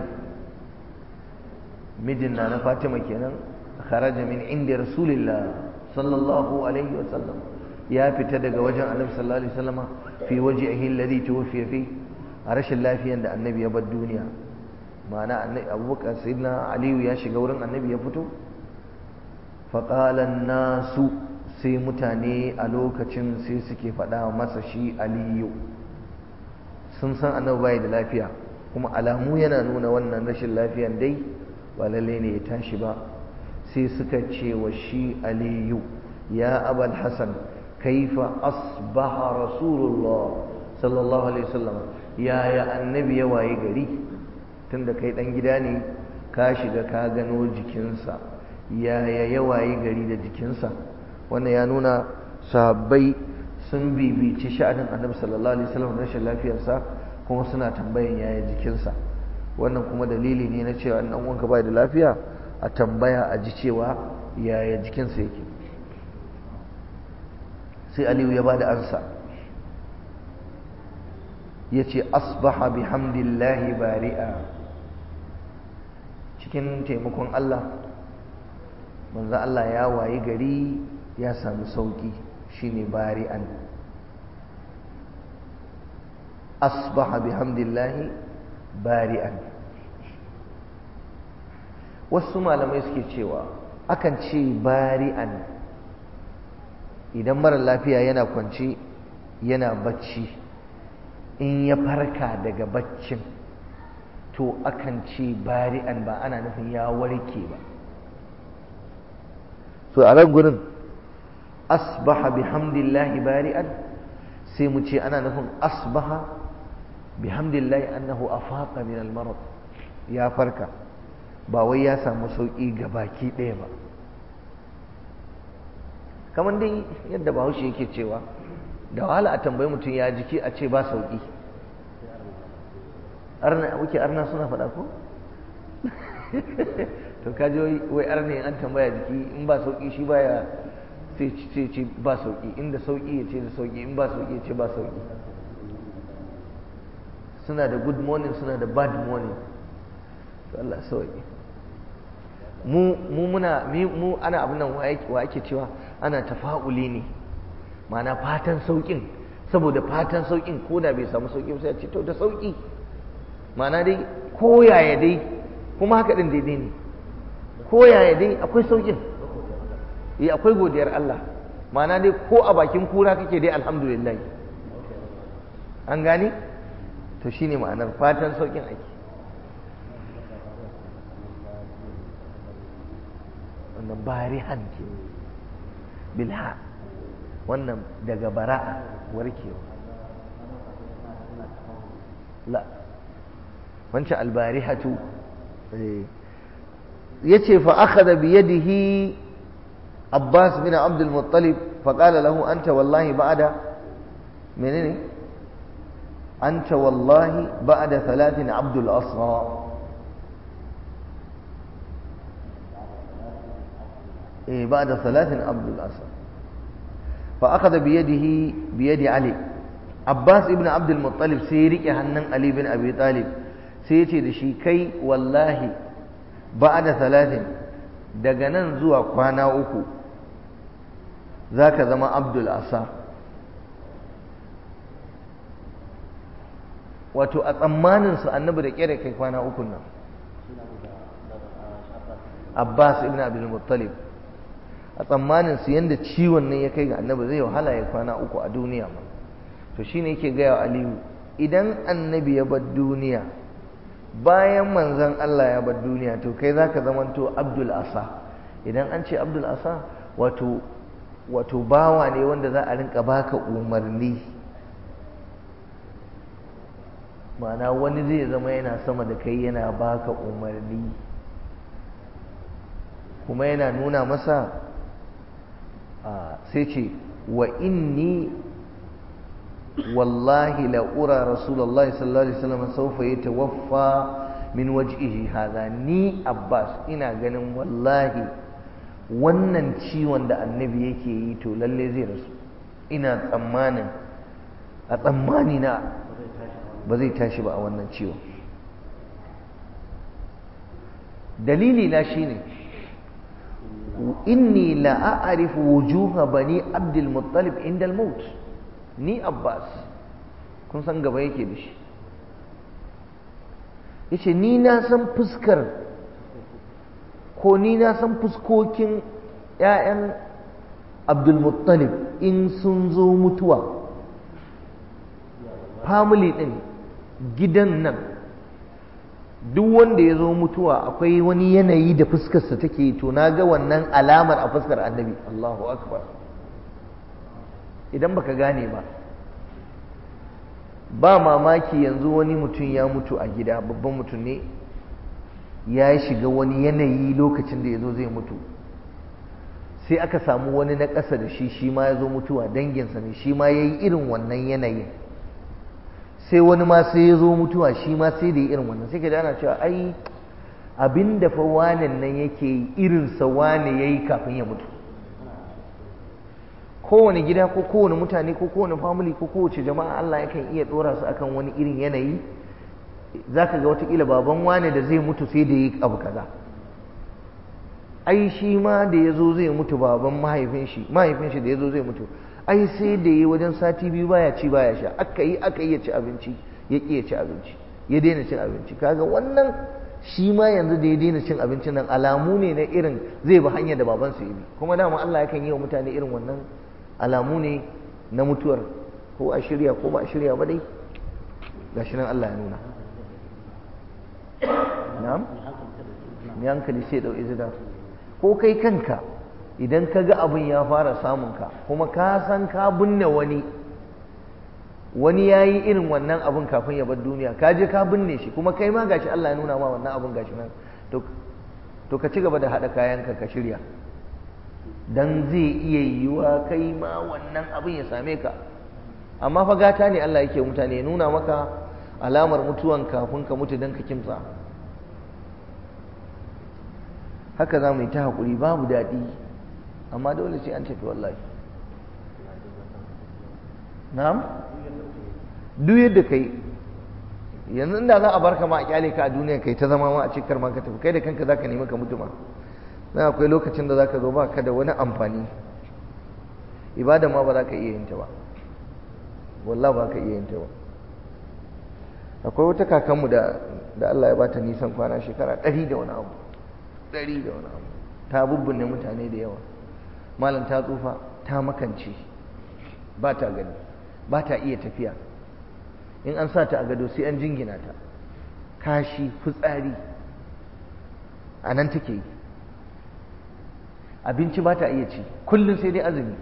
Speaker 1: mijin na na fatima kenan kharaja min inda rasulillah sallallahu alaihi wasallam ya fita daga wajen annabi sallallahu alaihi wasallam fi wajhihi alladhi tuwfiya fi a rashin lafiyan da annabi ya bar duniya ma'ana annabi abubakar sayyidina aliyu ya shiga wurin annabi ya fito faƙalan nasu sai mutane a lokacin sai suke faɗa masa shi aliyu sun san annabi bai da lafiya kuma alamu yana nuna wannan rashin lafiyan dai ba lalle ne ya tashi ba sai suka ce wa shi aliyu ya abal hasan kaifa asbaha rasulullah sallallahu alaihi wasallam yaya annabi ya waye gari tunda kai dan gida ne ka shiga ka gano jikinsa yaya ya waye gari da jikinsa wannan ya nuna sahabbai sun bibici sha'anin annabi sallallahu alaihi wasallam rashin lafiyarsa kuma suna tambayan yaya jikinsa wannan kuma dalili ne na cewa dan uwanka bai da lafiya a tambaya a ji cewa yaya jikinsa yake sai aliyu ya bada ansa yace asbaha bihamdillahi bari'a cikin taimakon Allah manzo Allah ya wayi gari ya samu sauki shine bari'an asbaha bihamdillahi bari'an wasu malamai suke cewa akan ce bari'an idan mara lafiya yana kwanci yana bacci in ya farka daga baccin to akan ce bari'an ba ana nufin ya warke ba so a nan gurin asbaha bihamdillahi bari'an sai mu ce ana nufin asbaha bihamdillahi annahu afaqa min al-marad ya farka ba wai ya samu sauki ga baki ɗaya ba kamar dai yadda bahaushe yake cewa da wahala a tambayi mutum ya jiki a ce ba sauki arna wuke arna suna faɗa ko to kaji wai arna an tambaya jiki in ba sauki shi baya sai ce ce ba sauki inda sauki ya ce da sauki in ba sauki ya ce ba sauki suna da good morning suna da bad morning to Allah sauki mu mu muna mu ana abin nan wa ake cewa ana tafa'uli ne ma'ana fatan saukin saboda fatan saukin ko da bai samu sauki sai ya ce to da sauki ma'ana dai ko yaya dai kuma haka din daidai ne ko yaya dai akwai saukin eh akwai godiyar Allah ma'ana dai ko a bakin kura kake dai alhamdulillah an gani to shine ma'anar fatan saukin ake wannan barihan ke bilha wannan daga bara'a warkewa la wancan albarihatu yace fa akhadha bi yadihi Abbas bin Abdul Muttalib fa qala lahu anta wallahi ba'da menene anta wallahi ba'da thalathin Abdul Asra إيه بعد ثلاث عبد الأسد فأخذ بيده بيد علي عباس ابن عبد المطلب سيرك هنن علي بن أبي طالب سيتي دشي كي والله بعد ثلاث دغنن زوا كوانا uku zaka zama Abdul Asa wato a tsammanin su annabi da kere kai kwana uku nan Abbas ibn Abdul Muttalib a tsammanin su yanda ciwon nan ya kai ga annabi zai wahala ya kwana uku a duniya ma to shine yake gaya wa aliyu idan annabi ya bar duniya bayan manzon Allah ya bar duniya to kai zaka zamanto abdul asa idan an ce abdul asa wato wato bawa ne wanda za a rinka baka umarni ma'ana wani zai zama yana sama da kai yana baka umarni kuma yana nuna masa sai ce wa inni wallahi la'ura rasulallah sallallahu alaihi wasallam saufa ya tawaffa min waj'ihi hadha ni abbas ina ganin wallahi wannan ciwon da annabi yake yi to lalle zai rasu ina tsammanin a tsammani na ba zai tashi ba a wannan ciwon dalili na shine inni la a'rifu wujuha bani abdul muttalib inda al-maut ni abbas kun san gaba yake da shi yace ni na san fuskar ko ni na san fuskokin ƴaƴan abdul muttalib in sun zo mutuwa family din gidan nan duk wanda ya zo mutuwa akwai wani yanayi da fuskarsa take to na ga wannan alamar a fuskar annabi Allahu akbar idan baka gane ba ba mamaki yanzu wani mutum ya mutu a gida babban mutum ne ya shiga wani yanayi lokacin da ya zo zai mutu sai aka samu wani na ƙasa da shi shi ma ya zo mutuwa danginsa ne shi ma ya yi irin wannan yanayin sai wani ma sai ya zo mutuwa shi ma sai da yi irin wannan sai ka ana cewa ai abin da fa wanen nan yake yi irinsa wane ya yi kafin ya mutu kowane gida ko kowane mutane ko kowane family ko kowace jama'a Allah yakan iya ɗora su akan wani irin yanayi za ka ga watakila baban wane da zai mutu sai da yi abu kaza ai shi ma da ya zo zai mutu baban mahaifin shi mahaifin shi da ya zo zai mutu ai sai da yi wajen sati biyu baya ci baya sha aka yi aka yi ya ci abinci ya ƙi ya ci abinci ya daina cin abinci kaga wannan shi ma yanzu da ya daina cin abincin nan alamu ne na irin zai bi hanyar da babansa ya bi kuma dama Allah yakan yi wa mutane irin wannan alamu ne na mutuwar ko a shirya ko ba a shirya ba dai gashi nan Allah ya nuna na'am mai hankali sai dau izina ko kai kanka idan ka ga abin ya fara samun ka kuma ka san ka binne wani wani ya yi irin wannan abun kafin ya bar duniya ka je ka binne shi kuma kai ma gashi Allah ya nuna ma wannan abun gashi nan to ka ci gaba da haɗa kayanka ka shirya dan zai iya yiwa kai ma wannan abin ya same ka amma fa gata ne Allah yake mutane ya nuna maka alamar mutuwan kafin ka mutu dan ka kimtsa haka za mu yi ta haƙuri babu daɗi amma dole sai an tafi wallahi na'am duk yadda kai yanzu inda za a barka ma a kyale ka a duniya kai ta zama ma a cikar ma ka tafi kai da kanka za ka nemi ka mutu ma na akwai lokacin da za ka zo ba ka da wani amfani ibada ma ba za ka iya yin ta ba wallah ba ka iya yin ta ba akwai wata kakanmu da da Allah ya bata nisan kwana shekara ɗari da wani abu ɗari da wani abu ta bubbunne mutane da yawa malam ta tsufa ta makance ba ta gani ba ta iya tafiya in an sa ta a gado sai an jingina ta kashi fitsari a nan take yi abinci ba ta iya ci kullum sai dai azumi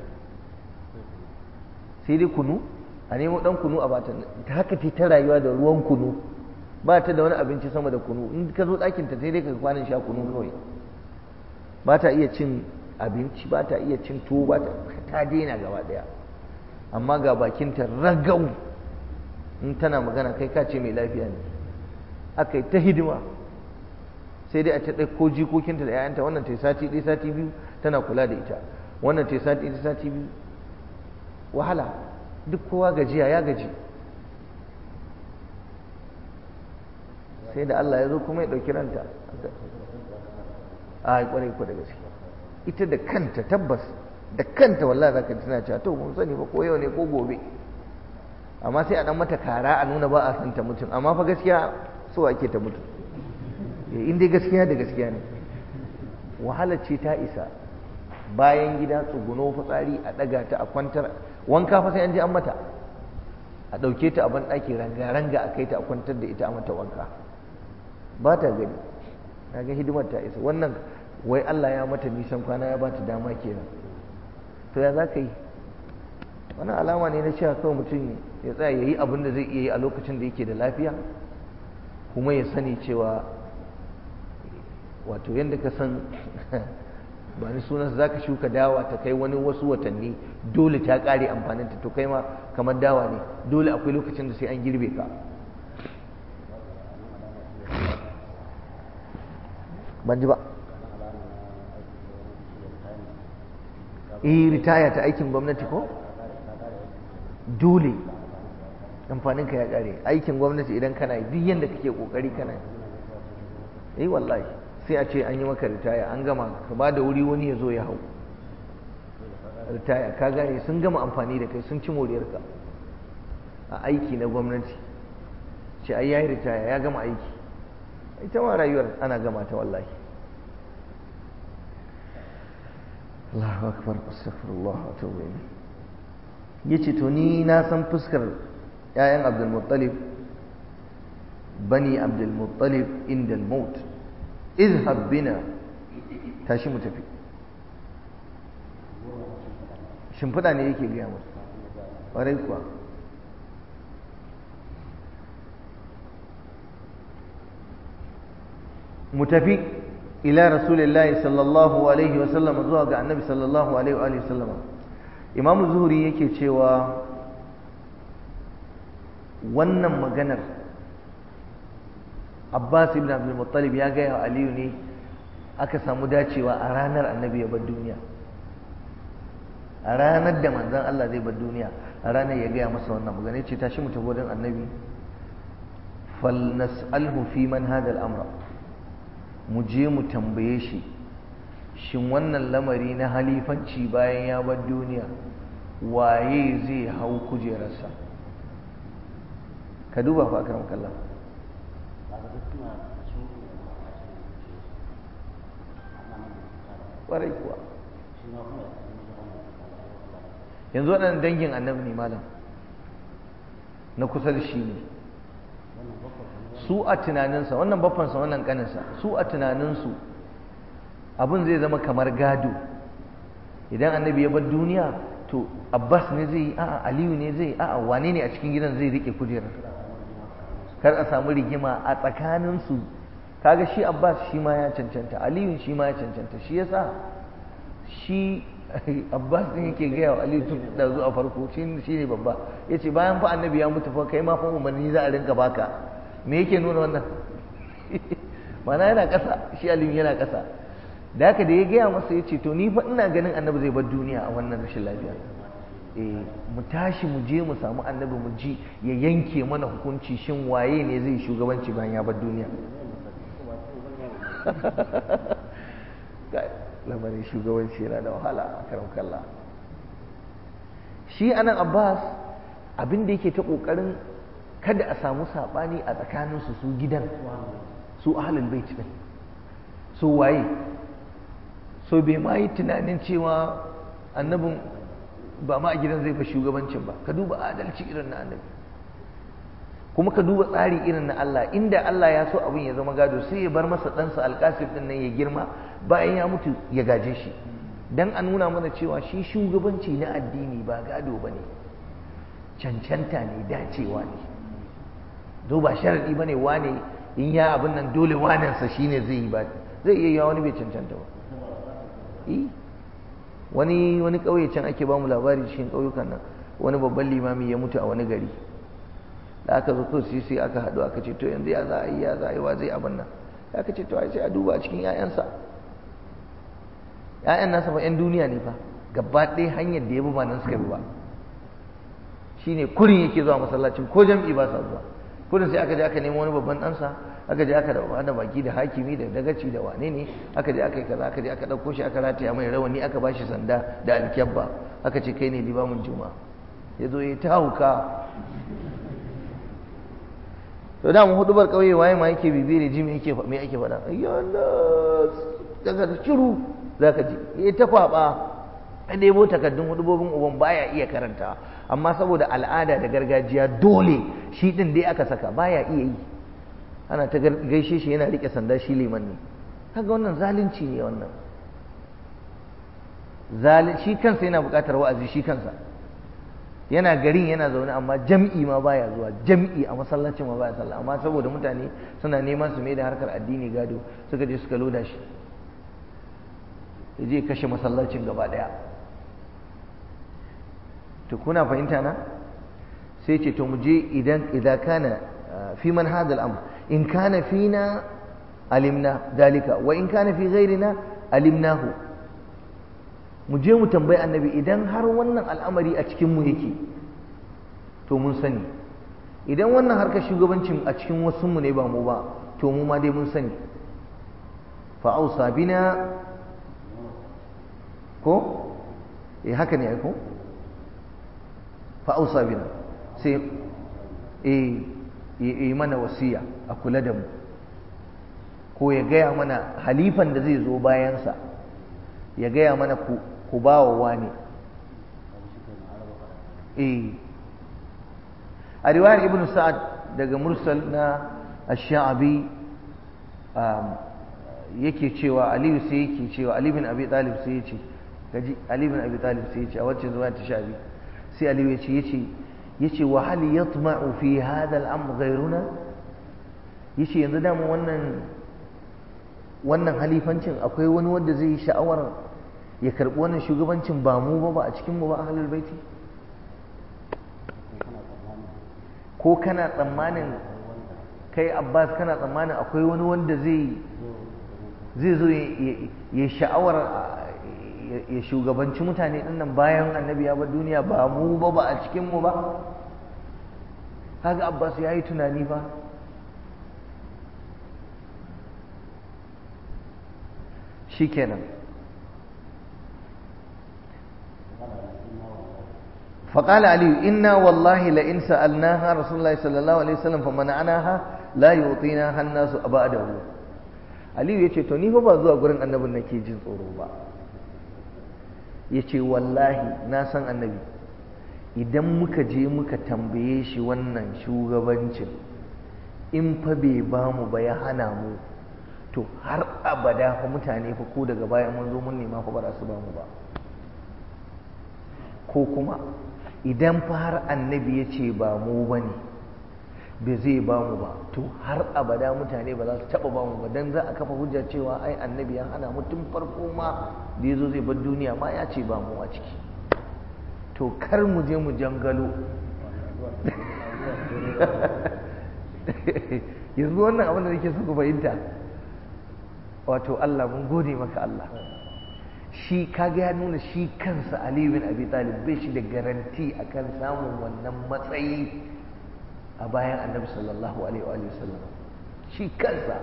Speaker 1: sai dai kunu a nemo dan kunu a bata ta haka ta ta rayuwa da ruwan kunu ba ta da wani abinci sama da kunu in ka zo ɗakin ta sai dai ka kwanan sha kunu kawai ba ta iya cin abinci ba ta iya cin tuwo ba ta ta daina gaba daya amma ga bakinta ragau in tana magana kai ka ce mai lafiya ne aka yi ta hidima sai dai a ta ɗauko jikokinta da 'ya'yanta wannan ta yi sati ɗaya sati biyu tana kula da ita wannan ta yi sati ɗaya sati biyu wahala duk kowa gajiya ya gaji sai da Allah ya zo kuma ya ɗauki ranta a kwarai ku da gaske ita da kanta tabbas da kanta wallahi zaka ji tana cewa to mun sani ba ko yau ne ko gobe amma sai a dan mata kara a nuna ba a san ta mutum amma fa gaskiya so ake ta mutu in dai gaskiya da gaskiya ne wahala ce ta isa bayan gida tsuguno fitsari a daga ta a kwantar wanka fa sai an je an mata a ɗauke ta a ban ɗaki ranga-ranga a kai ta a kwantar da ita a mata wanka ba ta gani na ga hidimar ta isa wannan wai Allah ya mata nisan kwana ya ba ta dama kenan to ya za ka yi wani alama ne na cewa kawai mutum ya tsaya ya yi abin da zai iya yi a lokacin da yake da lafiya kuma ya sani cewa wato yadda ka san ba ni sunan za ka shuka dawa ta kai wani wasu watanni dole ta ƙare amfaninta to kai ma kamar dawa ne dole akwai lokacin da sai an girbe ka ban ji ba eh ritaya ta aikin gwamnati ko dole amfaninka ya ƙare aikin gwamnati idan kana yi duk yadda kake ƙoƙari kana yi eh wallahi sai a ce an yi maka ritaya an gama ka ba da wuri wani ya zo ya hau ritaya ka gane sun gama amfani da kai sun ci moriyarka a aiki na gwamnati ce ai yayi ritaya ya gama aiki ita ma rayuwar ana gama ta wallahi Allahu akbar astaghfirullah wa atubu ilayh yace to ni na san fuskar ƴaƴan Abdul Muttalib bani Abdul Muttalib inda al-maut izhab bina tashi mu tafi shimfiɗa ne yake gaya masa ƙwarai kuwa mu tafi ila rasulillahi sallallahu alaihi wasallam zuwa ga annabi sallallahu alaihi wa sallam imam zuhuri yake cewa wannan maganar abbas ibn abdul muttalib ya gaya wa aliyu ne aka samu dacewa a ranar annabi ya bar duniya a ranar da manzan Allah zai bar duniya a ranar ya gaya masa wannan magana ya ce tashi mu tafi wajen annabi fal nas'alhu fi man hadha al-amra mu je mu tambaye shi shin wannan lamari na halifanci bayan ya bar duniya waye zai hau kujerarsa ka duba fa akram kallah ƙwarai kuwa yanzu waɗannan dangin annabi ne malam na kusa da shi ne su a tunaninsa wannan baffansa wannan ƙaninsa su a tunaninsu abin zai zama kamar gado idan annabi ya bar duniya to abbas ne zai yi a'a aliyu ne zai yi a'a wane ne a cikin gidan zai rike kujerar kar a samu rigima a tsakaninsu kaga shi abbas shi ma ya cancanta aliyu shi ma ya cancanta shi yasa shi abbas din yake gaya wa aliyu tun da zuwa farko shi ne babba ya ce bayan fa annabi ya mutu fa kai ma fa umarni za a rinka baka me yake nuna wannan mana yana ƙasa shi aliyu yana ƙasa da haka da ya gaya masa ya ce to ni fa ina ganin annabi zai bar duniya a wannan rashin lafiya eh mu tashi mu je mu samu annabi mu ji ya yanke mana hukunci shin waye ne zai shugabanci bayan ya bar duniya lamarin shugabanci yana da wahala a karan kalla shi anan abbas abin da yake ta kokarin kada a samu sabani a tsakaninsu su gidan su ahlul bait din su waye so bai ma yi tunanin cewa annabin ba ma a gidan zai ba shugabancin ba ka duba adalci irin na annabi kuma ka duba tsari irin na Allah inda Allah ya so abin ya zama gado sai ya bar masa ɗansa alƙasif ɗin nan ya girma bayan ya mutu ya gaje shi dan a nuna mana cewa shi shugabanci na addini ba gado ba ne cancanta ne dacewa ne do ba sharaɗi ba ne wane in ya abin nan dole wanensa shi ne zai yi ba zai iya yawa wani bai cancanta ba wani wani ƙauye can ake ba mu labari cikin ƙauyukan nan wani babban limami ya mutu a wani gari da aka zo kawai sai aka haɗu aka ce to yanzu ya za a yi ya za a yi wa zai abin nan aka ce to ai sai a duba a cikin 'ya'yansa 'ya'yan nasa fa 'yan duniya ne fa gaba ɗaya hanyar da ya bi ba nan suka bi ba shine kurin yake zuwa masallacin ko jam'i ba sa zuwa kurin sai aka je aka nemo wani babban ɗansa aka je aka da baki da hakimi da dagaci da wane ne aka je aka yi kaza aka je aka ɗauko shi aka rataya mai rawani aka ba shi sanda da alkyabba aka ce kai ne limamin juma'a ya zo ya ta hauka to da mu hudubar kauye waye ma yake bibire ji me yake me yake faɗa ayyana daga shiru zaka ji ya ta kwaba a nemo takaddun hudubobin uban baya iya karanta amma saboda al'ada da gargajiya dole shi din dai aka saka baya iya yi ana ta gaishe shi yana rike sanda shi liman ne kaga wannan zalunci ne wannan zalunci shi kansa yana buƙatar wa'azi shi kansa yana garin yana zaune amma jam'i ma baya zuwa jam'i a masallacin ma baya sallah amma saboda mutane suna neman su mai da harkar addini gado suka je suka loda shi ya je kashe masallacin gaba daya to kuna fahimta na sai ce to mu je idan idan kana fi man hadal amr in kana fina alimna dalika wa in kana fi ghairina alimnahu mu je mu tambayi annabi idan har wannan al'amari a cikinmu yake to mun sani idan wannan harkar shugabancin a cikin wasunmu ne ba mu ba to mu ma dai mun sani fa'ausa bina ko eh haka ne ko fa'ausa bina sai eh yi mana wasiya a kula da mu ko ya gaya mana halifan da zai zo bayansa ya gaya mana ku ku ba wa wani eh a riwayar ibn sa'ad daga mursal na ash-sha'abi yake cewa aliyu sai yake cewa ali bin abi talib sai yace gaji ali bin abi talib sai yace a wacce zuwa ta sha'abi sai aliyu yace yace yace wa hal yatma'u fi hadha al-amr ghayruna yace yanzu da mu wannan wannan halifancin akwai wani wanda zai yi sha'awar ya karɓi wannan shugabancin ba mu ba ba a cikin mu ba ahlul baiti ko kana tsammanin kai abbas kana tsammanin akwai wani wanda zai zai zo ya sha'awar ya shugabanci mutane dinnan bayan annabi ya bar duniya ba mu ba ba a cikin mu ba kaga abbas ya yi tunani ba shikenan فقال علي إنا والله لئن سألناها رسول الله صلى الله عليه وسلم فمنعناها لا يعطيناها الناس أبعده علي yace to ni fa ba zuwa gurin annabin nake jin tsoro ba yace wallahi na san annabi idan muka je muka tambaye shi wannan shugabancin in fa bai ba mu ba ya hana mu to har abada fa mutane fa ko daga baya mun zo mun nema fa ba za su ba mu ba ko kuma idan fa har annabi ya ce ba mu ba ne bai zai ba mu ba to har abada mutane ba za su taɓa ba mu ba don za a kafa hujja cewa ai annabi ya hana mu tun farko ma da ya zo zai bar duniya ma ya ce ba mu a ciki to kar mu je mu jangalo yanzu wannan abin da nake so ku fahimta wato Allah mun gode maka Allah shi kaga ya nuna shi kansa Ali bin Abi Talib bai shi da garanti akan samun wannan matsayi a bayan Annabi sallallahu alaihi wa sallam shi kansa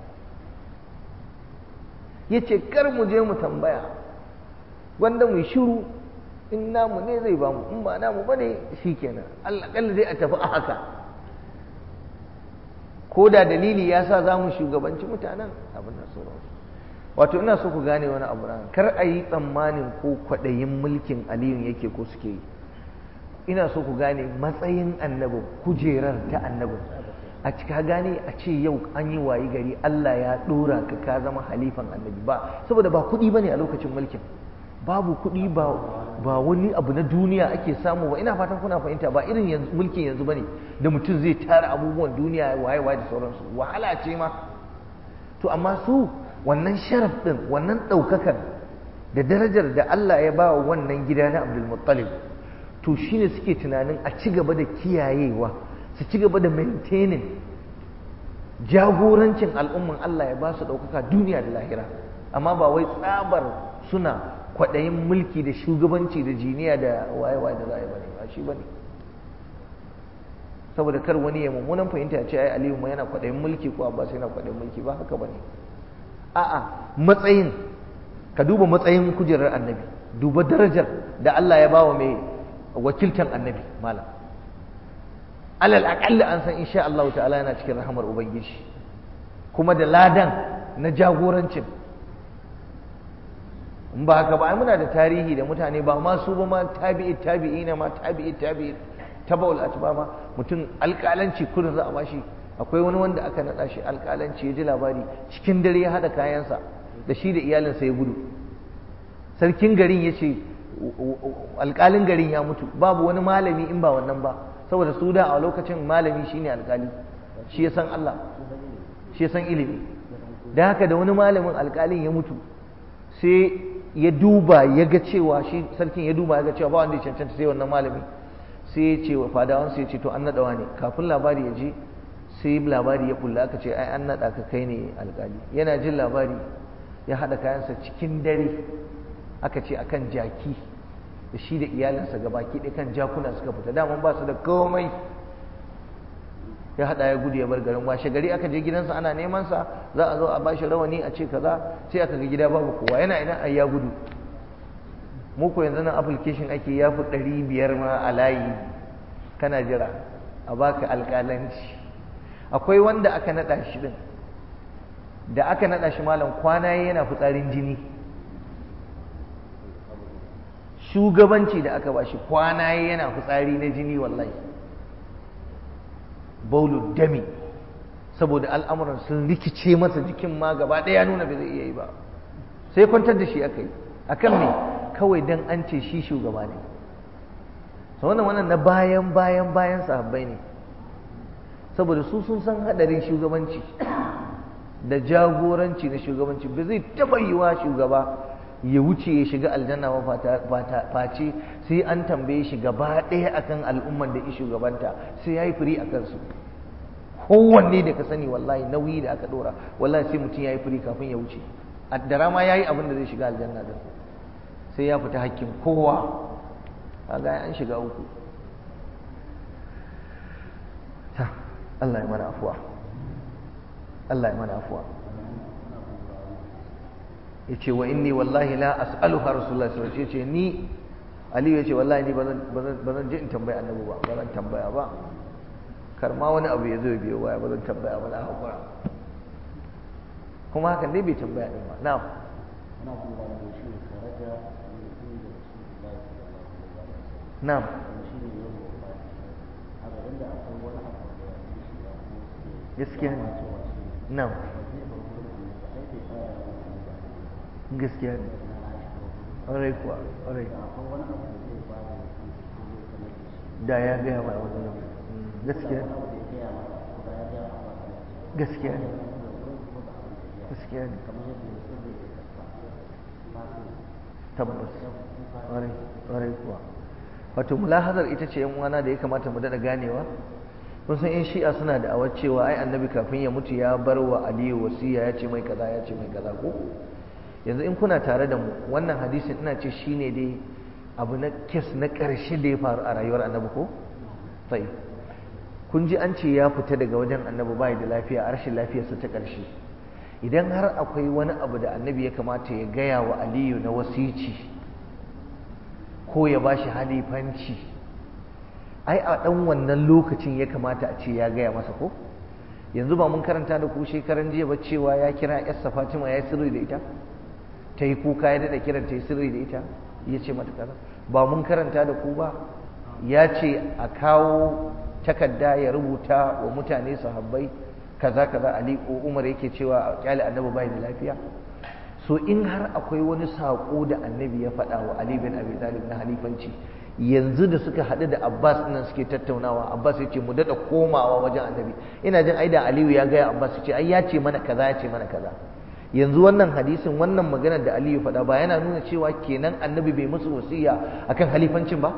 Speaker 1: yace kar mu je mu tambaya wanda mu shiru in namu ne zai bamu in ba namu bane shikenan Allah kalla zai a tafi a haka ko da dalili ya sa za mu shugabanci mutanen abin da sauransu wato ina so ku gane wani abu ran kar a yi tsammanin ko kwaɗayin mulkin aliyun yake ko suke yi ina so ku gane matsayin annabin kujerar ta annabin a cika gane a ce yau an yi wayi gari Allah ya ɗora ka ka zama halifan annabi ba saboda ba kuɗi ba ne a lokacin mulkin babu kuɗi ba ba wani abu na duniya ake samu ba ina fatan kuna fahimta ba irin yanzu mulkin yanzu bane da mutum zai tara abubuwan duniya waye waye da sauransu wahala ce ma to amma su wannan sharaf din wannan ɗaukakar da darajar da Allah ya ba wa wannan gida na Abdul Muttalib to shine suke tunanin a ci gaba da kiyayewa su ci gaba da maintaining jagorancin al'umman Allah ya ba su ɗaukaka duniya da lahira amma ba wai tsabar suna kwaɗayin mulki da shugabanci da jiniya da waye-waye da za a yi bane ba shi bane saboda kar wani ya mummunan fahimta ya ce ai aliyu ma yana kwaɗayin mulki ko abbas yana kwaɗayin mulki ba haka bane a'a matsayin ka duba matsayin kujerar annabi duba darajar da Allah ya bawa mai wakiltan annabi malam alal aqalla an san insha Allah ta'ala yana cikin rahamar ubangiji kuma da ladan na jagorancin in ba haka ba ai muna da tarihi da mutane ba ma su ba ma tabi'i tabi'i na ma tabi'i tabi'i tabaul atba ma mutum alƙalanci kullum za a bashi akwai wani wanda aka naɗa shi alƙalanci ya ji labari cikin dare ya haɗa kayansa da shi da iyalinsa ya gudu sarkin garin ya ce alƙalin garin ya mutu babu wani malami in ba wannan ba saboda su da a lokacin malami shine alƙali shi ya san Allah shi ya san ilimi da haka da wani malamin alƙalin ya mutu sai ya duba ya ga cewa shi sarkin ya duba ya ga cewa ba wanda ya cancanta sai wannan malami sai ya ce wa fadawansa ya ce to an naɗawa ne kafin labari ya je sai labari ya bulla aka ce ai an naɗa ka kai ne alƙali yana jin labari ya haɗa kayansa cikin dare aka ce akan jaki da shi da iyalinsa gabaki ɗaya kan jakuna suka fita daman ba su da komai ya haɗa ya gudu ya bar garin washe gari aka je gidansa ana neman sa za a zo a bashi rawani a ce kaza sai aka ga gida babu kowa yana ina ai ya gudu mu ko yanzu nan application ake ya fi ɗari biyar ma a layi kana jira a baka alƙalanci akwai wanda aka naɗa shi ɗin da aka naɗa shi malam kwana yana fitsarin jini shugabanci da aka bashi kwana yana fitsari na jini wallahi baulu dami saboda al'amuran sun rikice masa jikin ma gaba ɗaya nuna bai zai iya yi ba sai kwantar da shi aka yi akan me kawai dan an ce shi shugaba ne so wannan wannan na bayan bayan bayan sahabbai ne saboda su sun san hadarin shugabanci da jagoranci na shugabanci ba zai taɓa yiwa shugaba ya wuce ya shiga aljanna ba face sai an tambaye shi gaba ɗaya akan al'umman da ya shugabanta sai ya yi firi a kansu kowanne da ka sani wallahi nauyi da aka ɗora wallahi sai mutum ya yi firi kafin ya wuce da rama ya yi abin da zai shiga aljanna din sai ya fita hakkin kowa a ga an shiga uku Allah ya mana afuwa Allah ya mana afuwa ya ce wa inni wallahi la as'aluha rasulullah sallallahu alaihi wasallam ni aliyu ya ce wallahi ni ba zan je in tambaya annabi ba ba zan tambaya ba kar ma wani abu ya zo ya biyo baya ba zan tambaya ba na hakura kuma hakan dai bai tambaya din ba na'am na'am gaskiya ne na'am gaskiya ne ƙwarai kuwa ƙwarai
Speaker 2: akwai wani abu da zai ba da shi ko zai sanar da shi
Speaker 1: da ya gaya mai wani nan gaskiya
Speaker 2: abu da ya gaya masa ko da ya gaya masa da shi
Speaker 1: gaskiya ne
Speaker 2: da wurin ko da abin da ya
Speaker 1: gaskiya ne
Speaker 2: kamar yadda ya sirri da kasa fatima
Speaker 1: tabbas ƙwarai ƙwarai kuwa wato mulahazar ita ce yan uwana da ya kamata mu daɗa ganewa kun san yan shi'a suna da awar cewa ai annabi kafin ya mutu ya bar wa aliyu wasiya ya ce mai kaza ya ce mai kaza ko yanzu in kuna tare da mu wannan hadisin ina ce shine dai abu na kes na ƙarshe da ya faru a rayuwar annabi ko sai kun ji an ce ya fita daga wajen annabi bai da lafiya a rashin lafiyarsa ta ƙarshe idan har akwai wani abu da annabi ya kamata ya gaya wa aliyu na wasici ko ya ba shi halifanci ai a ɗan wannan lokacin ya kamata a ce ya gaya masa ko yanzu ba mun karanta da ku shekaran jiya ba cewa ya kira yarsa fatima ya yi sirri da ita ta yi kuka ya daɗa kiran ta yi sirri da ita ya ce mata kaza ba mun karanta da ku ba ya ce a kawo takarda ya rubuta wa mutane sahabbai kaza kaza ali ko umar yake cewa a kyale annabi bai da lafiya so in har akwai wani saƙo da annabi ya faɗa wa ali bin abi talib na halifanci yanzu da suka haɗu da abbas nan suke tattaunawa abbas ya ce mu daɗa komawa wajen annabi ina jin aida aliyu ya gaya abbas ya ce ai ya ce mana kaza ya ce mana kaza yanzu wannan hadisin wannan maganar da aliyu faɗa ba yana nuna cewa kenan annabi bai musu wasiya akan halifancin ba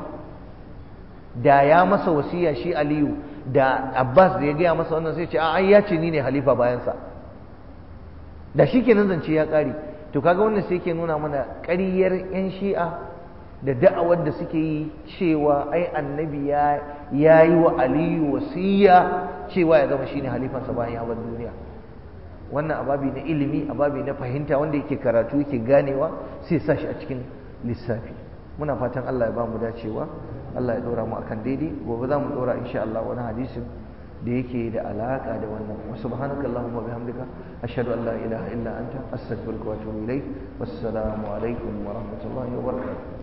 Speaker 1: da ya masa wasiya shi aliyu da abbas da ya gaya masa wannan sai ce a ai ya ce ni ne halifa bayansa da shi kenan zance ya ƙare to kaga wannan sai ke nuna mana ƙaryar 'yan shi'a da da'awar da suke yi cewa ai annabi ya yi wa aliyu wasiya cewa ya zama shine halifansa bayan ya bar duniya wannan ababi na ilimi ababi na fahimta wanda yake karatu yake ganewa sai sa shi a cikin lissafi muna fatan Allah ya ba mu dacewa Allah ya dora mu akan daidai gobe za mu dora insha Allah wani hadisin da yake da alaka da wannan wa subhanakallahumma bihamdika ashhadu an la ilaha illa anta astaghfiruka wa atubu ilaik wassalamu alaikum wa rahmatullahi wa barakatuh